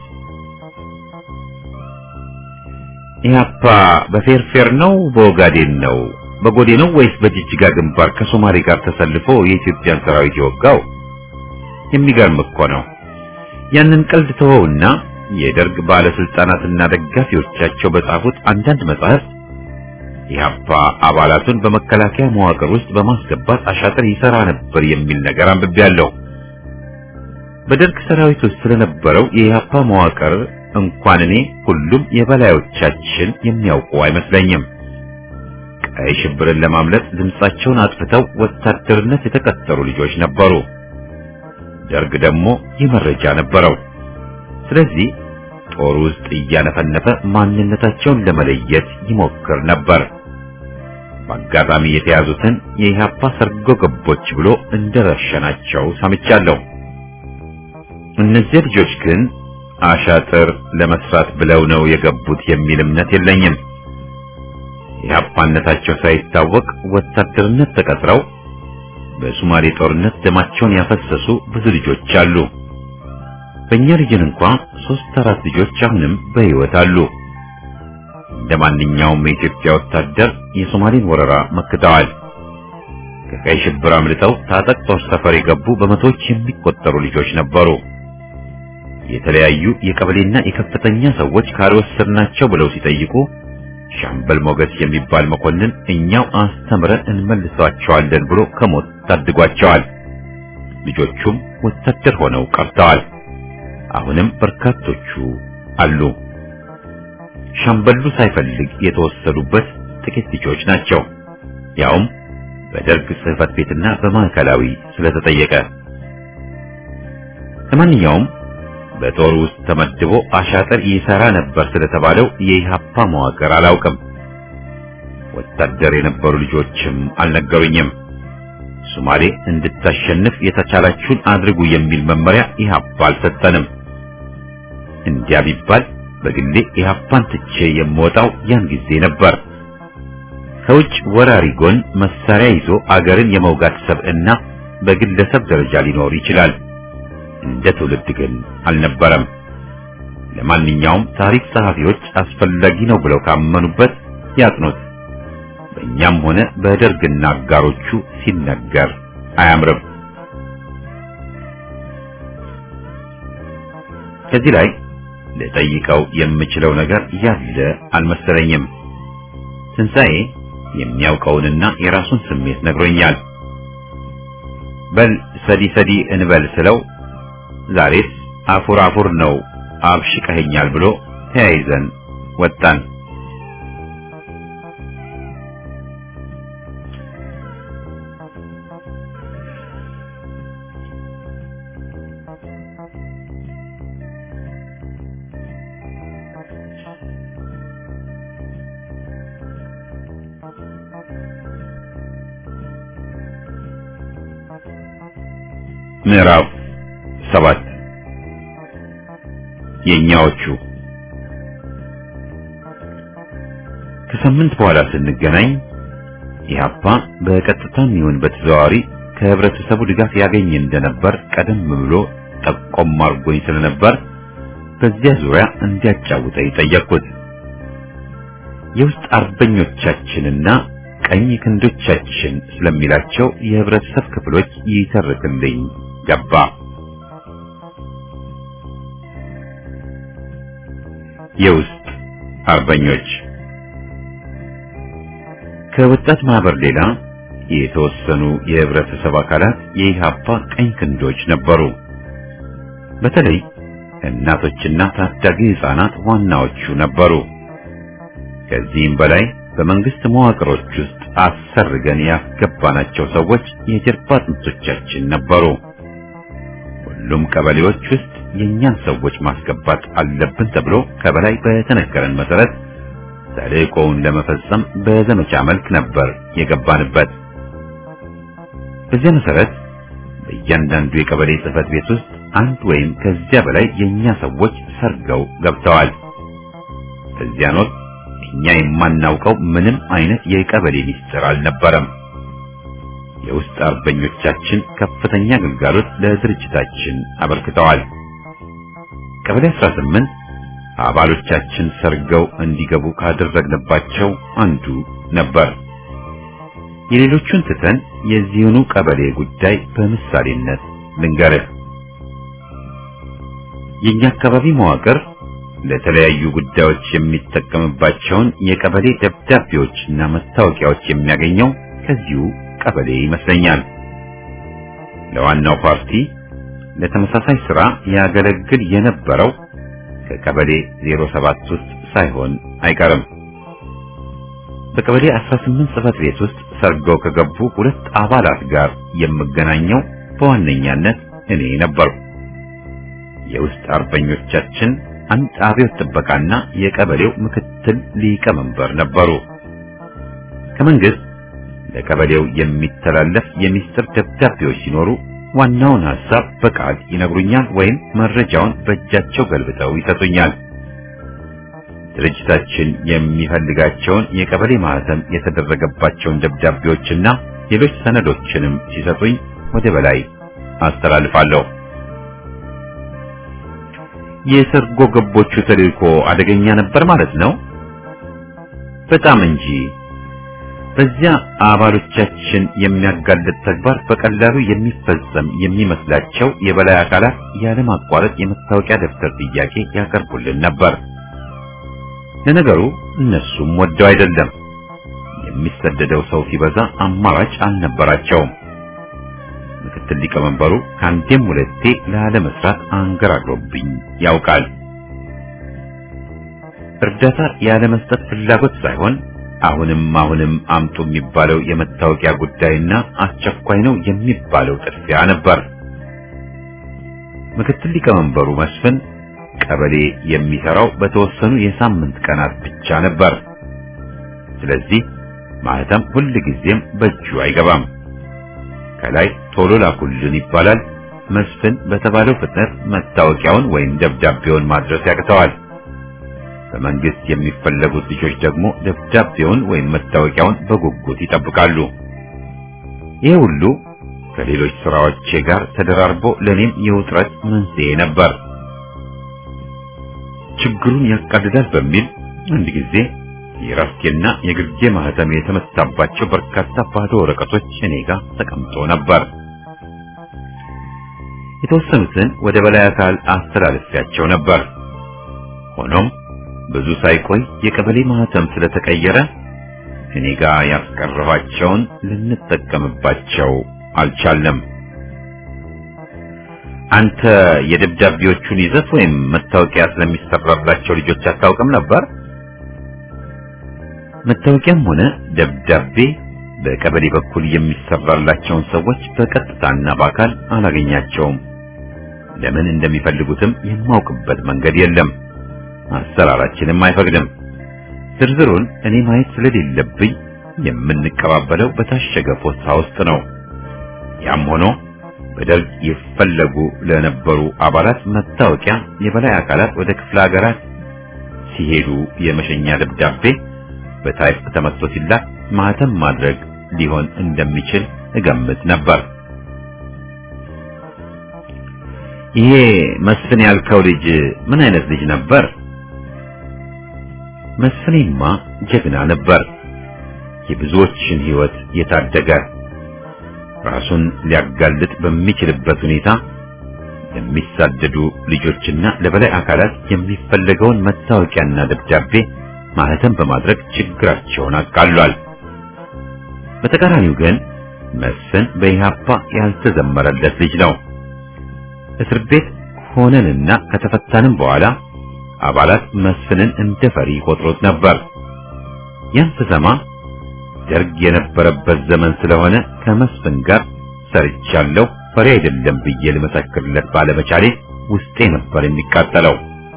ኢህአፓ በፌርፌር ነው በኦጋዴን ነው በጎዴ ነው ወይስ በጅጅጋ ግንባር ከሶማሌ ጋር ተሰልፎ የኢትዮጵያን ሰራዊት የወጋው? የሚገርም እኮ ነው። ያንን ቀልድ ተወውና የደርግ ባለስልጣናትና ደጋፊዎቻቸው በጻፉት አንዳንድ መጻሕፍት ኢህአፓ አባላቱን በመከላከያ መዋቅር ውስጥ በማስገባት አሻጥር ይሰራ ነበር የሚል ነገር አንብቤያለሁ። በደርግ ሰራዊት ውስጥ ስለነበረው የኢህአፓ መዋቅር እንኳን እኔ ሁሉም የበላዮቻችን የሚያውቁ አይመስለኝም። ቀይ ሽብርን ለማምለጥ ድምጻቸውን አጥፍተው ወታደርነት የተቀጠሩ ልጆች ነበሩ። ደርግ ደግሞ ይህ መረጃ ነበረው። ስለዚህ ጦር ውስጥ እያነፈነፈ ማንነታቸውን ለመለየት ይሞክር ነበር። በአጋጣሚ የተያዙትን የኢህአፓ ሰርጎ ገቦች ብሎ እንደረሸናቸው ሰምቻለሁ። እነዚህ ልጆች ግን አሻጥር ለመስራት ብለው ነው የገቡት የሚል እምነት የለኝም። የኢህአፓነታቸው ሳይታወቅ ወታደርነት ተቀጥረው በሶማሌ ጦርነት ደማቸውን ያፈሰሱ ብዙ ልጆች አሉ። በእኛ ልጅን እንኳ ሶስት አራት ልጆች አሁንም በሕይወት አሉ። እንደ ማንኛውም የኢትዮጵያ ወታደር የሶማሌን ወረራ መክተዋል። ከቀይ ሽብር አምልጠው ታጠቅ ጦር ሰፈር የገቡ በመቶዎች የሚቆጠሩ ልጆች ነበሩ። የተለያዩ የቀበሌና የከፍተኛ ሰዎች ካልወሰድናቸው ብለው ሲጠይቁ ሻምበል ሞገስ የሚባል መኮንን እኛው አስተምረን እንመልሳቸዋለን ብሎ ከሞት ታድጓቸዋል። ልጆቹም ወታደር ሆነው ቀርተዋል። አሁንም በርካቶቹ አሉ። ሻምበሉ ሳይፈልግ የተወሰዱበት ጥቂት ልጆች ናቸው። ያውም በደርግ ጽሕፈት ቤትና በማዕከላዊ ስለተጠየቀ። ለማንኛውም በጦር ውስጥ ተመድቦ አሻጥር ይሰራ ነበር ስለተባለው የኢህአፓ መዋቅር አላውቅም። ወታደር የነበሩ ልጆችም አልነገሩኝም። ሶማሌ እንድታሸንፍ የተቻላችሁን አድርጉ የሚል መመሪያ ኢህአፓ አልሰጠንም። እንዲያ ቢባል በግሌ ኢህአፓን ትቼ የምወጣው ያን ጊዜ ነበር። ከውጭ ወራሪ ጎን መሳሪያ ይዞ አገርን የመውጋት ሰብዕና በግለሰብ ደረጃ ሊኖር ይችላል። እንደ ትውልድ ግን አልነበረም። ለማንኛውም ታሪክ ጸሐፊዎች አስፈላጊ ነው ብለው ካመኑበት ያጥኑት። በእኛም ሆነ በደርግና አጋሮቹ ሲነገር አያምርም። ከዚህ ላይ ልጠይቀው የምችለው ነገር ያለ አልመሰለኝም። ትንሣኤ የሚያውቀውንና የራሱን ስሜት ነግሮኛል። በል ሰዲ ሰዲ እንበል ስለው ዛሬስ አፉር አፉር ነው አብሽቀኸኛል ብሎ ተያይዘን ወጣን። ምዕራፍ ሰባት የኛዎቹ ከሳምንት በኋላ ስንገናኝ ኢህአፓ በቀጥታም ይሁን በተዘዋዋሪ ከህብረተሰቡ ድጋፍ ያገኝ እንደነበር ቀደም ብሎ ጠቆም አድርጎኝ ስለነበር በዚያ ዙሪያ እንዲያጫውተኝ ጠየቅኩት። የውስጥ አርበኞቻችንና ቀኝ ክንዶቻችን ስለሚላቸው የህብረተሰብ ክፍሎች ይተርክልኝ ገባ። የውስጥ አርበኞች ከወጣት ማህበር ሌላ የተወሰኑ የህብረተሰብ አካላት የኢህአፓ ቀኝ ክንዶች ነበሩ። በተለይ እናቶችና ታዳጊ ህፃናት ዋናዎቹ ነበሩ። ከዚህም በላይ በመንግስት መዋቅሮች ውስጥ አሰርገን ያስገባናቸው ሰዎች የጀርባ አጥንቶቻችን ነበሩ። ሁሉም ቀበሌዎች ውስጥ የእኛን ሰዎች ማስገባት አለብን ተብሎ ከበላይ በተነገረን መሰረት ተልእኮውን ለመፈጸም በዘመቻ መልክ ነበር የገባንበት። በዚያ መሰረት በእያንዳንዱ የቀበሌ ጽህፈት ቤት ውስጥ አንድ ወይም ከዚያ በላይ የእኛ ሰዎች ሰርገው ገብተዋል። በዚያን ወቅት እኛ የማናውቀው ምንም አይነት የቀበሌ ሚስጥር አልነበረም። የውስጥ አርበኞቻችን ከፍተኛ ግልጋሎት ለድርጅታችን አበርክተዋል። ቀበሌ 18 አባሎቻችን ሰርገው እንዲገቡ ካደረግንባቸው አንዱ ነበር። የሌሎቹን ትተን የዚህኑ ቀበሌ ጉዳይ በምሳሌነት ልንገርህ። የኛ አካባቢ መዋቅር ለተለያዩ ጉዳዮች የሚጠቀምባቸውን የቀበሌ ደብዳቤዎችና መታወቂያዎች የሚያገኘው ከዚሁ ቀበሌ ይመስለኛል። ለዋናው ፓርቲ ለተመሳሳይ ስራ ያገለግል የነበረው ከቀበሌ 07 ውስጥ ሳይሆን አይቀርም። በቀበሌ 18 ጽህፈት ቤት ውስጥ ሰርገው ከገቡ ሁለት አባላት ጋር የምገናኘው በዋነኛነት እኔ ነበርኩ። የውስጥ አርበኞቻችን አንድ አብዮት ጥበቃና የቀበሌው ምክትል ሊቀመንበር ነበሩ። ከመንግስት ለቀበሌው የሚተላለፍ የሚስጥር ደብዳቤዎች ሲኖሩ ዋናውን ሐሳብ በቃል ይነግሩኛል ወይም መረጃውን በእጃቸው ገልብጠው ይሰጡኛል። ድርጅታችን የሚፈልጋቸውን የቀበሌ ማህተም የተደረገባቸውን ደብዳቤዎችና ሌሎች ሰነዶችንም ሲሰጡኝ ወደ በላይ አስተላልፋለሁ። የሰርጎ ገቦቹ ተልእኮ አደገኛ ነበር ማለት ነው። በጣም እንጂ። በዚያ አባሎቻችን የሚያጋልጥ ተግባር በቀላሉ የሚፈጸም የሚመስላቸው የበላይ አካላት ያለማቋረጥ የመታወቂያ ደብተር ጥያቄ ያቀርቡልን ነበር። ለነገሩ እነሱም ወደው አይደለም። የሚሰደደው ሰው ሲበዛ አማራጭ አልነበራቸውም። ምክትል ሊቀመንበሩ ከአንዴም ሁለቴ ላለመስራት አንገራግሮብኝ ያውቃል። እርዳታ ያለመስጠት ፍላጎት ሳይሆን አሁንም አሁንም አምጡ የሚባለው የመታወቂያ ጉዳይና አስቸኳይ ነው የሚባለው ጥድፊያ ነበር። ምክትል ሊቀመንበሩ መስፍን ቀበሌ የሚሰራው በተወሰኑ የሳምንት ቀናት ብቻ ነበር። ስለዚህ ማህተም ሁል ጊዜም በእጁ አይገባም። ከላይ ቶሎ ላኩልን ይባላል። መስፍን በተባለው ፍጥነት መታወቂያውን ወይም ደብዳቤውን ማድረስ ያቅተዋል። በመንግስት የሚፈለጉት ልጆች ደግሞ ደብዳቤውን ወይም መታወቂያውን በጉጉት ይጠብቃሉ። ይህ ሁሉ ከሌሎች ስራዎቼ ጋር ተደራርቦ ለኔም የውጥረት መንስኤ ነበር። ችግሩን ያቃልላል በሚል አንድ ጊዜ የራስጌና የግርጌ ማህተም የተመታባቸው በርካታ ባዶ ወረቀቶች እኔ ጋር ተቀምጦ ነበር። የተወሰኑትን ወደ በላይ አካል አስተላልፊያቸው ነበር። ሆኖም ብዙ ሳይቆይ የቀበሌ ማህተም ስለተቀየረ እኔ ጋር ያስቀረኋቸውን ልንጠቀምባቸው አልቻለም። አንተ የደብዳቤዎቹን ይዘት ወይም መታወቂያ ስለሚሰራላቸው ልጆች አታውቅም ነበር? መታወቂያም ሆነ ደብዳቤ በቀበሌ በኩል የሚሰራላቸውን ሰዎች በቀጥታና በአካል አላገኛቸውም። ለምን እንደሚፈልጉትም የማውቅበት መንገድ የለም። አሰራራችንም አይፈቅድም። ዝርዝሩን እኔ ማየት ስለሌለብኝ የምንቀባበለው በታሸገ ፖስታ ውስጥ ነው። ያም ሆኖ በደርግ ይፈለጉ ለነበሩ አባላት መታወቂያ የበላይ አካላት ወደ ክፍለ ሀገራት ሲሄዱ የመሸኛ ደብዳቤ በታይፕ ተመትቶ ሲላክ ማህተም ማድረግ ሊሆን እንደሚችል እገምት ነበር። ይሄ መስፍን ያልከው ልጅ ምን አይነት ልጅ ነበር? መስፍኔማ ጀግና ነበር። የብዙዎችን ሕይወት የታደገ ራሱን ሊያጋልጥ በሚችልበት ሁኔታ ለሚሳደዱ ልጆችና ለበላይ አካላት የሚፈለገውን መታወቂያና ደብዳቤ ማህተም በማድረግ ችግራቸውን አቃሏል። በተቃራኒው ግን መስፍን በኢህአፓ ያልተዘመረለት ልጅ ነው። እስር ቤት ሆነንና ከተፈታንም በኋላ አባላት መስፍንን እንደ ፈሪ ቆጥሮት ነበር። ያን ስሰማ ደርግ የነበረበት ዘመን ስለሆነ ከመስፍን ጋር ሰርቻለሁ ፈሪ አይደለም ብዬ ልመሰክርለት ባለመቻሌ ውስጤ ነበር የሚቃጠለው።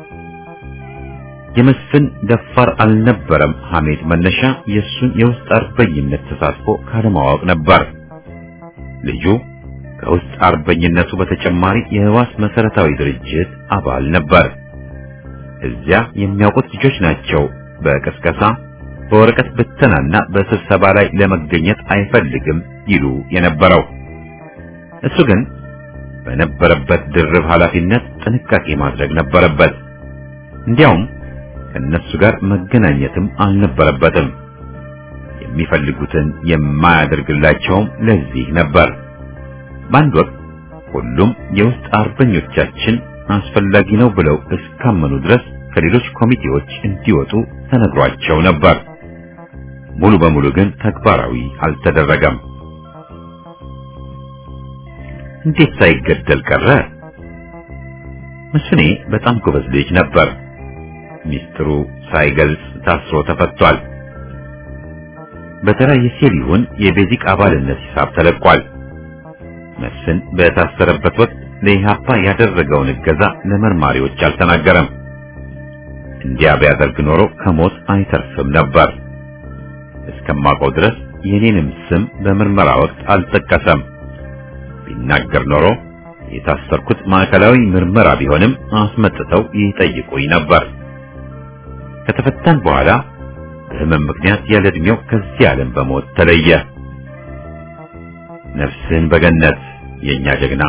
የመስፍን ደፋር አልነበረም ሐሜት መነሻ የእሱን የውስጥ አርበኝነት ተሳትፎ ካለማወቅ ነበር። ልጁ ከውስጥ አርበኝነቱ በተጨማሪ የህዋስ መሰረታዊ ድርጅት አባል ነበር። እዚያ የሚያውቁት ልጆች ናቸው በቅስቀሳ በወረቀት ብተናና በስብሰባ ላይ ለመገኘት አይፈልግም ይሉ የነበረው። እሱ ግን በነበረበት ድርብ ኃላፊነት ጥንቃቄ ማድረግ ነበረበት። እንዲያውም ከእነሱ ጋር መገናኘትም አልነበረበትም። የሚፈልጉትን የማያደርግላቸውም ለዚህ ነበር። በአንድ ወቅት ሁሉም የውስጥ አርበኞቻችን አስፈላጊ ነው ብለው እስካመኑ ድረስ ከሌሎች ኮሚቴዎች እንዲወጡ ተነግሯቸው ነበር። ሙሉ በሙሉ ግን ተግባራዊ አልተደረገም። እንዴት ሳይገደል ቀረ? መስፍኔ በጣም ጎበዝ ልጅ ነበር። ሚስጥሩ ሳይገልጽ ታስሮ ተፈቷል። በተራ የሴል ይሁን የቤዚክ አባልነት ሂሳብ ተለቋል። መስፍን በታሰረበት ወቅት ለኢህአፓ ያደረገውን እገዛ ለመርማሪዎች አልተናገረም። እንዲያ ቢያደርግ ኖሮ ከሞት አይተርፍም ነበር። እስከማውቀው ድረስ የኔንም ስም በምርመራ ወቅት አልጠቀሰም። ቢናገር ኖሮ የታሰርኩት ማዕከላዊ ምርመራ ቢሆንም አስመጥተው ይጠይቁኝ ነበር። ከተፈታን በኋላ በህመም ምክንያት ያለ ዕድሜው ከዚህ ዓለም በሞት ተለየ። ነፍስህን በገነት የኛ ጀግና።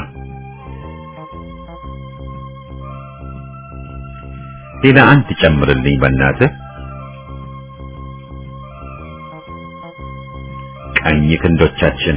ሌላ አንድ ጨምርልኝ በእናትህ። ቀኝ ክንዶቻችን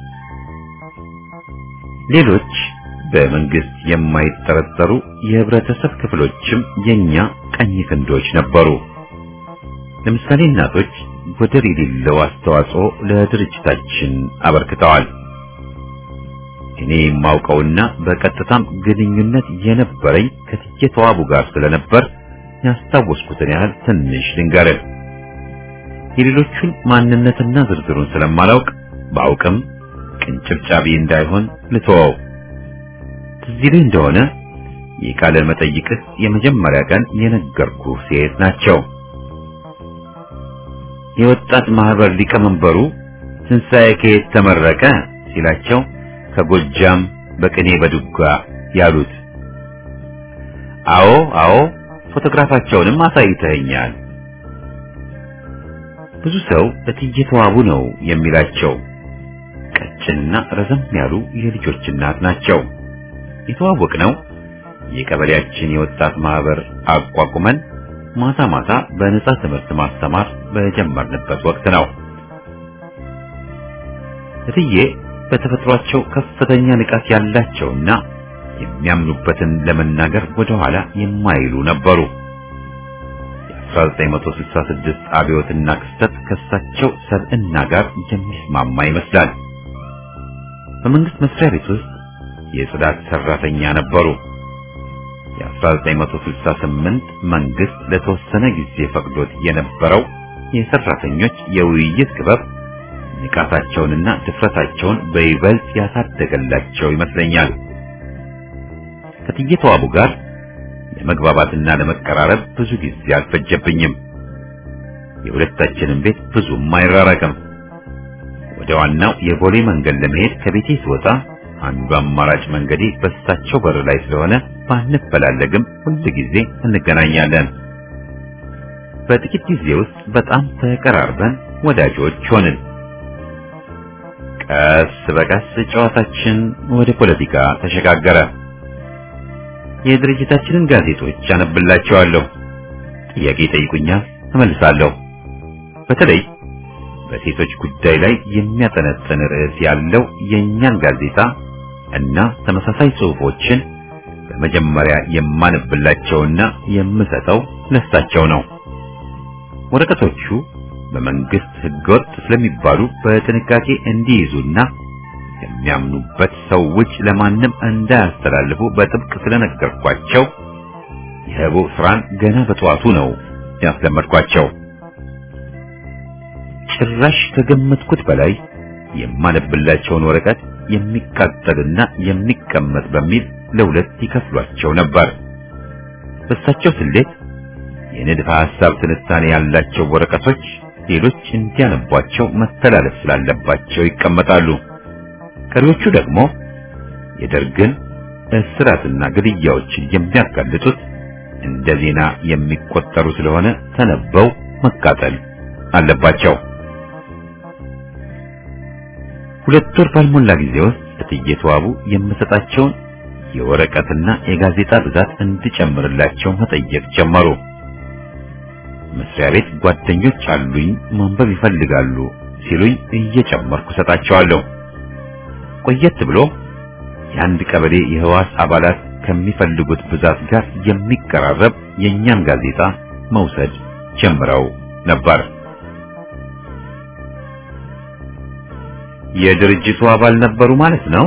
ሌሎች በመንግስት የማይጠረጠሩ የህብረተሰብ ክፍሎችም የኛ ቀኝ ክንዶች ነበሩ። ለምሳሌ እናቶች ወደር የሌለው አስተዋጽኦ ለድርጅታችን አበርክተዋል። እኔ የማውቀውና በቀጥታም ግንኙነት የነበረኝ ከትዬ ተዋቡ ጋር ስለነበር ያስታወስኩትን ያህል ትንሽ ልንገርህ። የሌሎቹን ማንነትና ዝርዝሩን ስለማላውቅ ባውቅም ቅንጭብጫቢ እንዳይሆን ልተወው። ትዝ ይልህ እንደሆነ የቃለ መጠይቅህ የመጀመሪያ ቀን የነገርኩህ ሴት ናቸው። የወጣት ማህበር ሊቀመንበሩ ትንሣኤ ከየት ተመረቀ ሲላቸው ከጎጃም በቅኔ በዱጋ ያሉት። አዎ አዎ፣ ፎቶግራፋቸውንም አሳይተኸኛል። ብዙ ሰው እትዬ ተዋቡ ነው የሚላቸው። ቀጭንና ረዘም ያሉ የልጆች እናት ናቸው። የተዋወቅነው የቀበሌያችን የወጣት ማህበር አቋቁመን ማታ ማታ በነጻ ትምህርት ማስተማር በጀመርንበት ወቅት ነው። እትዬ በተፈጥሯቸው ከፍተኛ ንቃት ያላቸውና የሚያምኑበትን ለመናገር ወደ ኋላ የማይሉ ነበሩ። የ1966 አብዮትና ክስተት ከሳቸው ሰብዕና ጋር የሚስማማ ይመስላል። በመንግስት መስሪያ ቤት ውስጥ የጽዳት ሰራተኛ ነበሩ። የ1968 መንግስት ለተወሰነ ጊዜ ፈቅዶት የነበረው የሰራተኞች የውይይት ክበብ ንቃታቸውንና ድፍረታቸውን በይበልጥ ያሳደገላቸው ይመስለኛል። ከትዬ ተዋቡ ጋር ለመግባባትና ለመቀራረብ ብዙ ጊዜ አልፈጀብኝም። የሁለታችንም ቤት ብዙም አይራራቅም። ወደ ዋናው የቦሌ መንገድ ለመሄድ ከቤቴ ስወጣ አንዱ አማራጭ መንገዴ በእሳቸው በር ላይ ስለሆነ ባንፈላለግም ሁል ጊዜ እንገናኛለን። በጥቂት ጊዜ ውስጥ በጣም ተቀራርበን ወዳጆች ሆንን። ቀስ በቀስ ጨዋታችን ወደ ፖለቲካ ተሸጋገረ። የድርጅታችንን ጋዜጦች አነብላቸዋለሁ። ጥያቄ ይጠይቁኛል፣ እመልሳለሁ። በተለይ በሴቶች ጉዳይ ላይ የሚያጠነጥን ርዕስ ያለው የእኛን ጋዜጣ እና ተመሳሳይ ጽሑፎችን በመጀመሪያ የማነብላቸውና የምሰጠው ለሳቸው ነው። ወረቀቶቹ በመንግስት ሕገወጥ ስለሚባሉ በጥንቃቄ እንዲይዙና የሚያምኑበት ሰው ውጭ ለማንም እንዳያስተላልፉ በጥብቅ ስለነገርኳቸው የህቡ ስራን ገና በጠዋቱ ነው ያስለመድኳቸው። ጭራሽ ከገመትኩት በላይ የማነብላቸውን ወረቀት የሚቃጠልና የሚቀመጥ በሚል ለሁለት ይከፍሏቸው ነበር። በእሳቸው ስሌት የንድፈ ሐሳብ ትንታኔ ያላቸው ወረቀቶች ሌሎች እንዲያነቧቸው መተላለፍ ስላለባቸው ይቀመጣሉ። ቀሪዎቹ ደግሞ የደርግን እስራትና ግድያዎችን የሚያጋልጡት እንደ ዜና የሚቆጠሩ ስለሆነ ተነበው መቃጠል አለባቸው። ሁለት ወር ባልሞላ ጊዜ ውስጥ እትዬ ተዋቡ የምሰጣቸውን የወረቀትና የጋዜጣ ብዛት እንድጨምርላቸው መጠየቅ ጀመሩ። መስሪያ ቤት ጓደኞች አሉኝ ማንበብ ይፈልጋሉ ሲሉኝ እየጨመርኩ ሰጣቸዋለሁ። ቆየት ብሎ የአንድ ቀበሌ የህዋስ አባላት ከሚፈልጉት ብዛት ጋር የሚቀራረብ የእኛን ጋዜጣ መውሰድ ጀምረው ነበር። የድርጅቱ አባል ነበሩ ማለት ነው።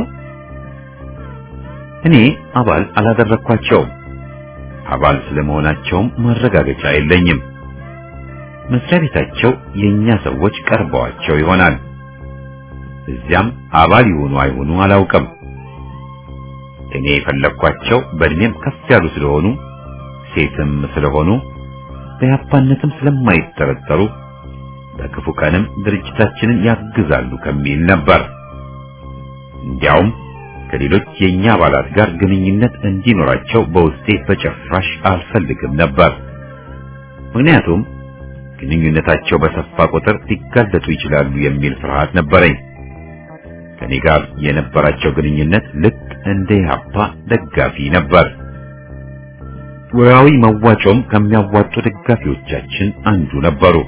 እኔ አባል አላደረኳቸውም። አባል ስለመሆናቸውም ማረጋገጫ የለኝም። መስሪያ ቤታቸው የኛ ሰዎች ቀርበዋቸው ይሆናል። እዚያም አባል ይሆኑ አይሆኑ አላውቅም። እኔ የፈለግኳቸው በእድሜም ከፍ ያሉ ስለሆኑ ሴትም ስለሆኑ በያፓነትም ስለማይጠረጠሩ በክፉ ቀንም ድርጅታችንን ያግዛሉ ከሚል ነበር። እንዲያውም ከሌሎች የኛ አባላት ጋር ግንኙነት እንዲኖራቸው በውስጤ በጭራሽ አልፈልግም ነበር። ምክንያቱም ግንኙነታቸው በሰፋ ቁጥር ሊጋለጡ ይችላሉ የሚል ፍርሃት ነበረኝ። ከኔ ጋር የነበራቸው ግንኙነት ልክ እንደ ኢህአፓ ደጋፊ ነበር። ወራዊ መዋጮም ከሚያዋጡ ደጋፊዎቻችን አንዱ ነበሩ።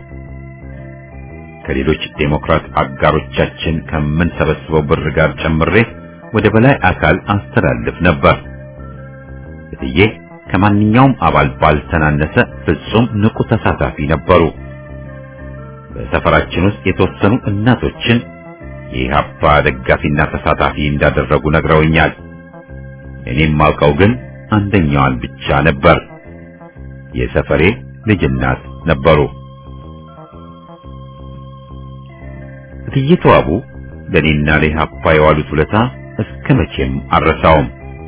ከሌሎች ዴሞክራት አጋሮቻችን ከምንሰበስበው ብር ጋር ጨምሬ ወደ በላይ አካል አስተላልፍ ነበር። እትዬ ከማንኛውም አባል ባልተናነሰ ፍጹም ንቁ ተሳታፊ ነበሩ። በሰፈራችን ውስጥ የተወሰኑ እናቶችን የኢህአፓ ደጋፊና ተሳታፊ እንዳደረጉ ነግረውኛል። እኔም ማውቀው ግን አንደኛዋን ብቻ ነበር። የሰፈሬ ልጅ እናት ነበሩ። እትዬ ተዋቡ ለኔና ለኢህአፓ የዋሉት ውለታ እስከ መቼም አልረሳውም።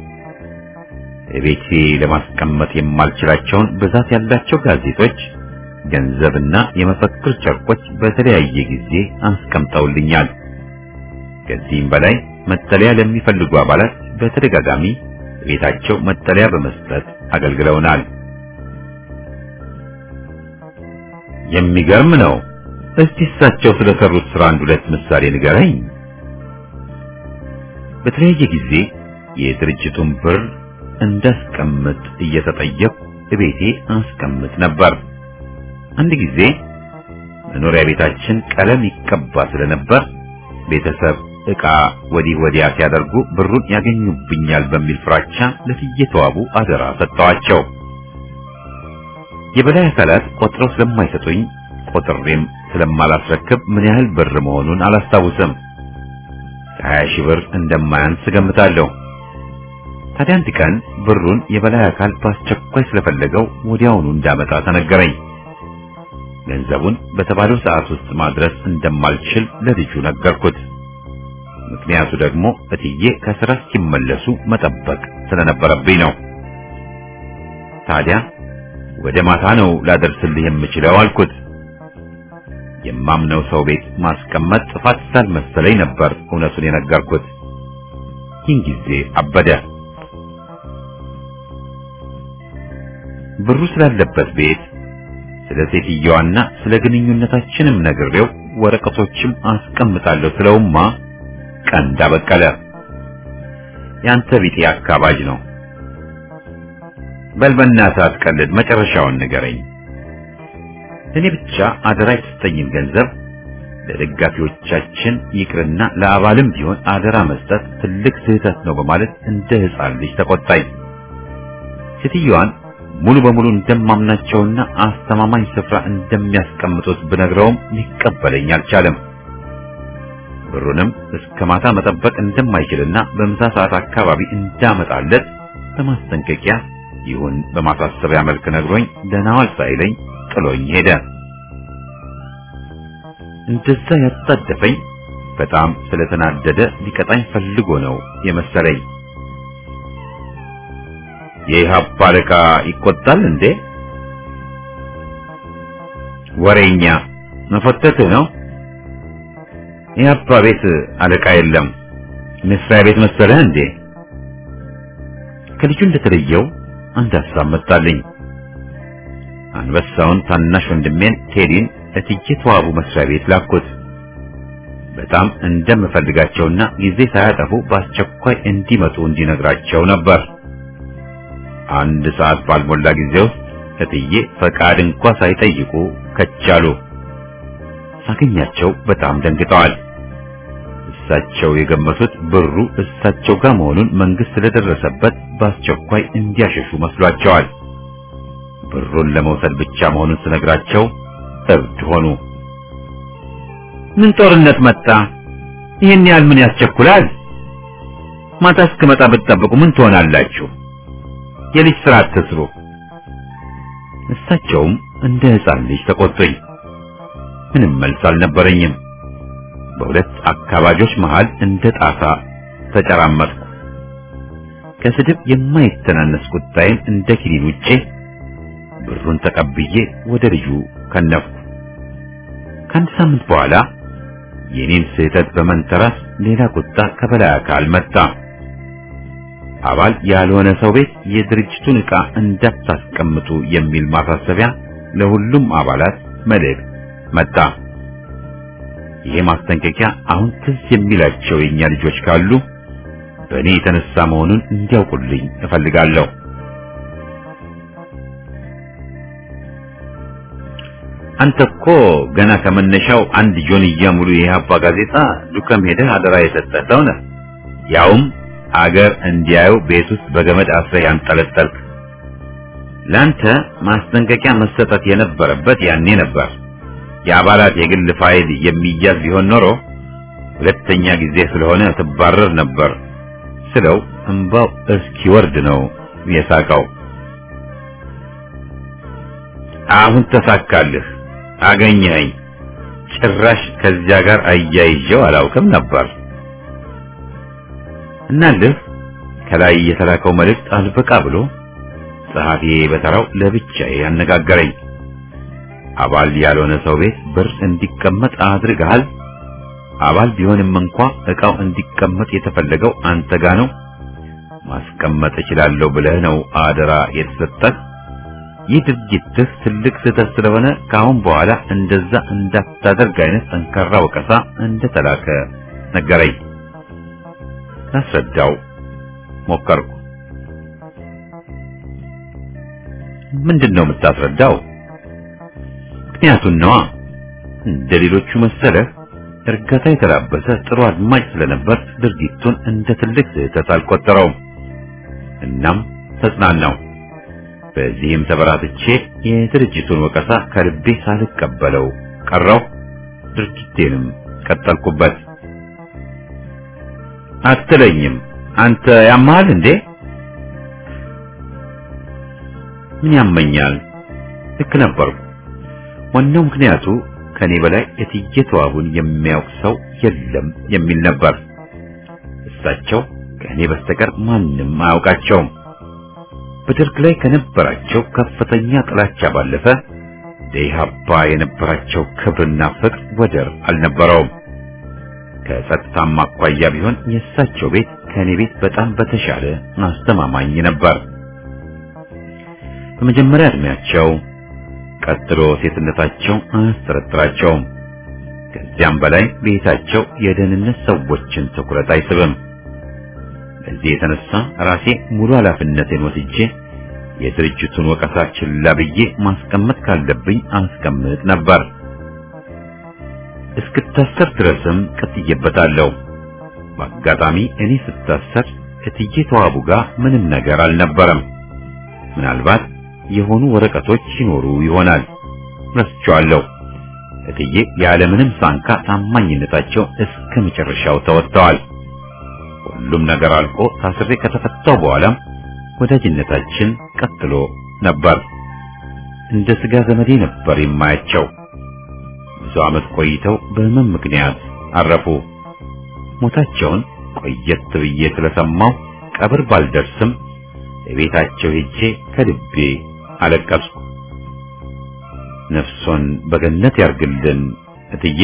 ቤቴ ለማስቀመጥ የማልችላቸውን ብዛት ያላቸው ጋዜጦች፣ ገንዘብና የመፈክር ጨርቆች በተለያየ ጊዜ አስቀምጠውልኛል። ከዚህም በላይ መጠለያ ለሚፈልጉ አባላት በተደጋጋሚ ቤታቸው መጠለያ በመስጠት አገልግለውናል። የሚገርም ነው። እስቲ እሳቸው ስለሰሩት ስራ አንድ ሁለት ምሳሌ ንገረኝ። በተለያየ ጊዜ የድርጅቱን ብር እንዳስቀምጥ እየተጠየቅኩ እቤቴ አስቀምጥ ነበር። አንድ ጊዜ መኖሪያ ቤታችን ቀለም ይቀባ ስለነበር ቤተሰብ ዕቃ ወዲህ ወዲያ ሲያደርጉ ብሩን ያገኙብኛል በሚል ፍራቻ ለእትዬ ተዋቡ አደራ ሰጠዋቸው። የበላይ አካላት ቆጥረው ስለማይሰጡኝ ቆጥሬም ስለማላስረክብ ምን ያህል ብር መሆኑን አላስታውስም። ከሀያ ሺህ ብር እንደማያንስ ገምታለሁ። ታዲያ አንድ ቀን ብሩን የበላይ አካል በአስቸኳይ ስለፈለገው ወዲያውኑ እንዳመጣ ተነገረኝ። ገንዘቡን በተባለው ሰዓት ውስጥ ማድረስ እንደማልችል ለልጁ ነገርኩት። ምክንያቱ ደግሞ እትዬ ከስራ እስኪመለሱ መጠበቅ ስለነበረብኝ ነው። ታዲያ ወደ ማታ ነው ላደርስልህ የምችለው አልኩት። የማምነው ሰው ቤት ማስቀመጥ ጥፋት ስላልመሰለኝ ነበር እውነቱን የነገርኩት። ይህን ጊዜ አበደ። ብሩ ስላለበት ቤት ስለ ሴትየዋና ስለ ግንኙነታችንም ነግሬው ወረቀቶችም አስቀምጣለሁ ስለውማ ቀንድ አበቀለ። ያንተ ቢጤ አካባጅ ነው። በል በእናትህ አትቀልድ፣ መጨረሻውን ንገረኝ። እኔ ብቻ አደራ የተሰጠኝን ገንዘብ ለደጋፊዎቻችን ይቅርና ለአባልም ቢሆን አደራ መስጠት ትልቅ ስህተት ነው በማለት እንደ ሕፃን ልጅ ተቆጣኝ። ሴትዮዋን ሙሉ በሙሉ እንደማምናቸውና አስተማማኝ ስፍራ እንደሚያስቀምጡት ብነግረውም ሊቀበለኝ አልቻለም። ብሩንም እስከ ማታ መጠበቅ እንደማይችልና በምሳ ሰዓት አካባቢ እንዳመጣለት በማስጠንቀቂያ ይሁን በማሳሰቢያ መልክ ነግሮኝ ደህና ዋል ሳይለኝ ጥሎኝ ሄደ። እንደዛ ያጣደፈኝ በጣም ስለተናደደ ሊቀጣኝ ፈልጎ ነው የመሰለኝ። የኢህአፓ አለቃ ይቆጣል እንዴ? ወሬኛ መፈተትህ ነው። ኢህአፓ ቤት አለቃ የለም። መስሪያ ቤት መሰለህ እንዴ? ከልጁ እንደተለየው አንድ ሀሳብ መጣልኝ። አንበሳውን ታናሽ ወንድሜን ቴዲን እትዬ ተዋቡ መስሪያ ቤት ላኩት። በጣም እንደምፈልጋቸውና ጊዜ ሳያጠፉ በአስቸኳይ እንዲመጡ እንዲነግራቸው ነበር። አንድ ሰዓት ባልሞላ ጊዜ ውስጥ እትዬ ፈቃድ እንኳ ሳይጠይቁ ከቻሉ። ሳገኛቸው በጣም ደንግጠዋል። እሳቸው የገመቱት ብሩ እሳቸው ጋር መሆኑን መንግስት ስለደረሰበት በአስቸኳይ እንዲያሸሹ መስሏቸዋል። ብሩን ለመውሰድ ብቻ መሆኑን ስነግራቸው እብድ ሆኑ። ምን ጦርነት መጣ? ይህን ያህል ምን ያስቸኩላል? ማታ እስክመጣ ብትጠብቁ ምን ትሆናላችሁ? የልጅ ስራ አትስሩ። እሳቸውም እንደ ሕፃን ልጅ ተቆጡኝ። ምንም መልስ አልነበረኝም። በሁለት አካባጆች መሃል እንደ ጣሳ ተጨራመጥኩ። ከስድብ የማይተናነስ ቁጣዬን እንደ ኪኒን ውጬ ብሩን ተቀብዬ ወደ ልጁ ከነፍኩ። ከአንድ ሳምንት በኋላ የኔን ስህተት በመንተራስ ሌላ ቁጣ ከበላይ አካል መጣ። አባል ያልሆነ ሰው ቤት የድርጅቱን ዕቃ እንዳታስቀምጡ የሚል ማሳሰቢያ ለሁሉም አባላት መልእክት መጣ። ይሄ ማስጠንቀቂያ አሁን ትዝ የሚላቸው የኛ ልጆች ካሉ በእኔ የተነሳ መሆኑን እንዲያውቁልኝ እፈልጋለሁ። አንተ እኮ ገና ከመነሻው አንድ ጆንያ ሙሉ የኢህአፓ ጋዜጣ ዱከም ሄደህ አደራ የሰጠህ ሰው ነህ። ያውም አገር እንዲያዩ ቤት ውስጥ በገመድ አስረህ ያንጠለጠልክ። ላንተ ማስጠንቀቂያ መሰጠት የነበረበት ያኔ ነበር። የአባላት የግል ፋይል የሚያዝ ቢሆን ኖሮ ሁለተኛ ጊዜ ስለሆነ ትባረር ነበር ስለው እንባው እስኪወርድ ነው የሳቀው። አሁን ተሳካልህ፣ አገኘኸኝ። ጭራሽ ከዚያ ጋር አያይዤው አላውቅም ነበር። እናልህ ከላይ የተላከው መልእክት አልበቃ ብሎ ጸሐፊ በተራው ለብቻዬ ያነጋገረኝ። አባል ያልሆነ ሰው ቤት ብር እንዲቀመጥ አድርገሃል። አባል ቢሆንም እንኳ ዕቃው እንዲቀመጥ የተፈለገው አንተ ጋ ነው። ማስቀመጥ እችላለሁ ብለህ ነው አደራ የተሰጠህ። ይህ ድርጊትህ ትልቅ ስህተት ስለሆነ ከአሁን በኋላ እንደዛ እንዳታደርግ አይነት ጠንካራ ወቀሳ እንደተላከ ነገረኝ። ላስረዳው ሞከርኩ። ምንድን ነው የምታስረዳው? ምክንያቱን ነዋ። እንደ ሌሎቹ መሰለህ እርጋታ የተላበሰ ጥሩ አድማጭ ስለነበር ድርጊቱን እንደ ትልቅ ስህተት አልቆጠረውም። እናም ተጽናናው። በዚህም ተበራትቼ የድርጅቱን ወቀሳ ከልቤ ሳልቀበለው ቀረው። ድርጊቴንም ቀጠልኩበት። አትለኝም አንተ ያማል እንዴ? ምን ያመኛል? ልክ ነበርኩ። ዋናው ምክንያቱ ከኔ በላይ እትዬ ተዋቡን የሚያውቅ ሰው የለም የሚል ነበር። እሳቸው ከእኔ በስተቀር ማንም አያውቃቸውም። በደርግ ላይ ከነበራቸው ከፍተኛ ጥላቻ ባለፈ ለኢህአፓ የነበራቸው ክብርና ፍቅር ወደር አልነበረውም። ከጸጥታም አኳያ ቢሆን የእሳቸው ቤት ከእኔ ቤት በጣም በተሻለ አስተማማኝ ነበር። በመጀመሪያ እድሜያቸው ቀጥሎ ሴትነታቸው አያስጠረጥራቸውም። ከዚያም በላይ ቤታቸው የደህንነት ሰዎችን ትኩረት አይስብም። በዚህ የተነሳ ራሴ ሙሉ ኃላፊነቴን ወስጄ የድርጅቱን ወቀሳ ችላ ብዬ ማስቀመጥ ካለብኝ አስቀምጥ ነበር። እስክታሰር ድረስም ቀጥዬበታለሁ። በአጋጣሚ እኔ ስታሰር እትዬ ተዋቡ ጋር ምንም ነገር አልነበረም። ምናልባት የሆኑ ወረቀቶች ሲኖሩ ይሆናል። ረስቸዋለሁ። እትዬ ያለምንም ሳንካ ታማኝነታቸው እስከ መጨረሻው ተወጥተዋል። ሁሉም ነገር አልቆ ታስሬ ከተፈታው በኋላም ወዳጅነታችን ቀጥሎ ነበር። እንደ ስጋ ዘመዴ ነበር የማያቸው። ብዙ ዓመት ቆይተው በህመም ምክንያት አረፉ። ሞታቸውን ቆየት ብዬ ስለሰማው ቀብር ባልደርስም የቤታቸው ሄጄ ከልቤ አለቀስኩ። ነፍሶን በገነት ያርግልን እትዬ።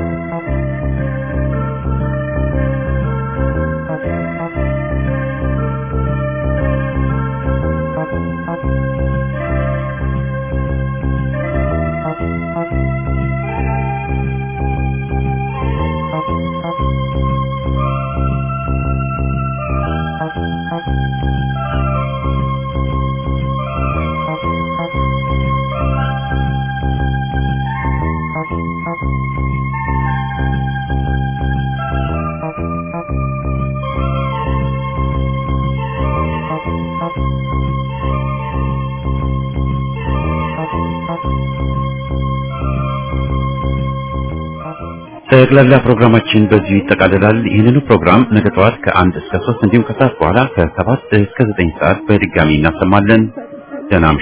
ጠቅላላ ፕሮግራማችን በዚሁ ይጠቃልላል። ይህንኑ ፕሮግራም ነገ ጠዋት ከአንድ እስከ ሶስት እንዲሁም ከሰዓት በኋላ ከሰባት እስከ ዘጠኝ ሰዓት በድጋሚ እናሰማለን። ደህና እምሹ።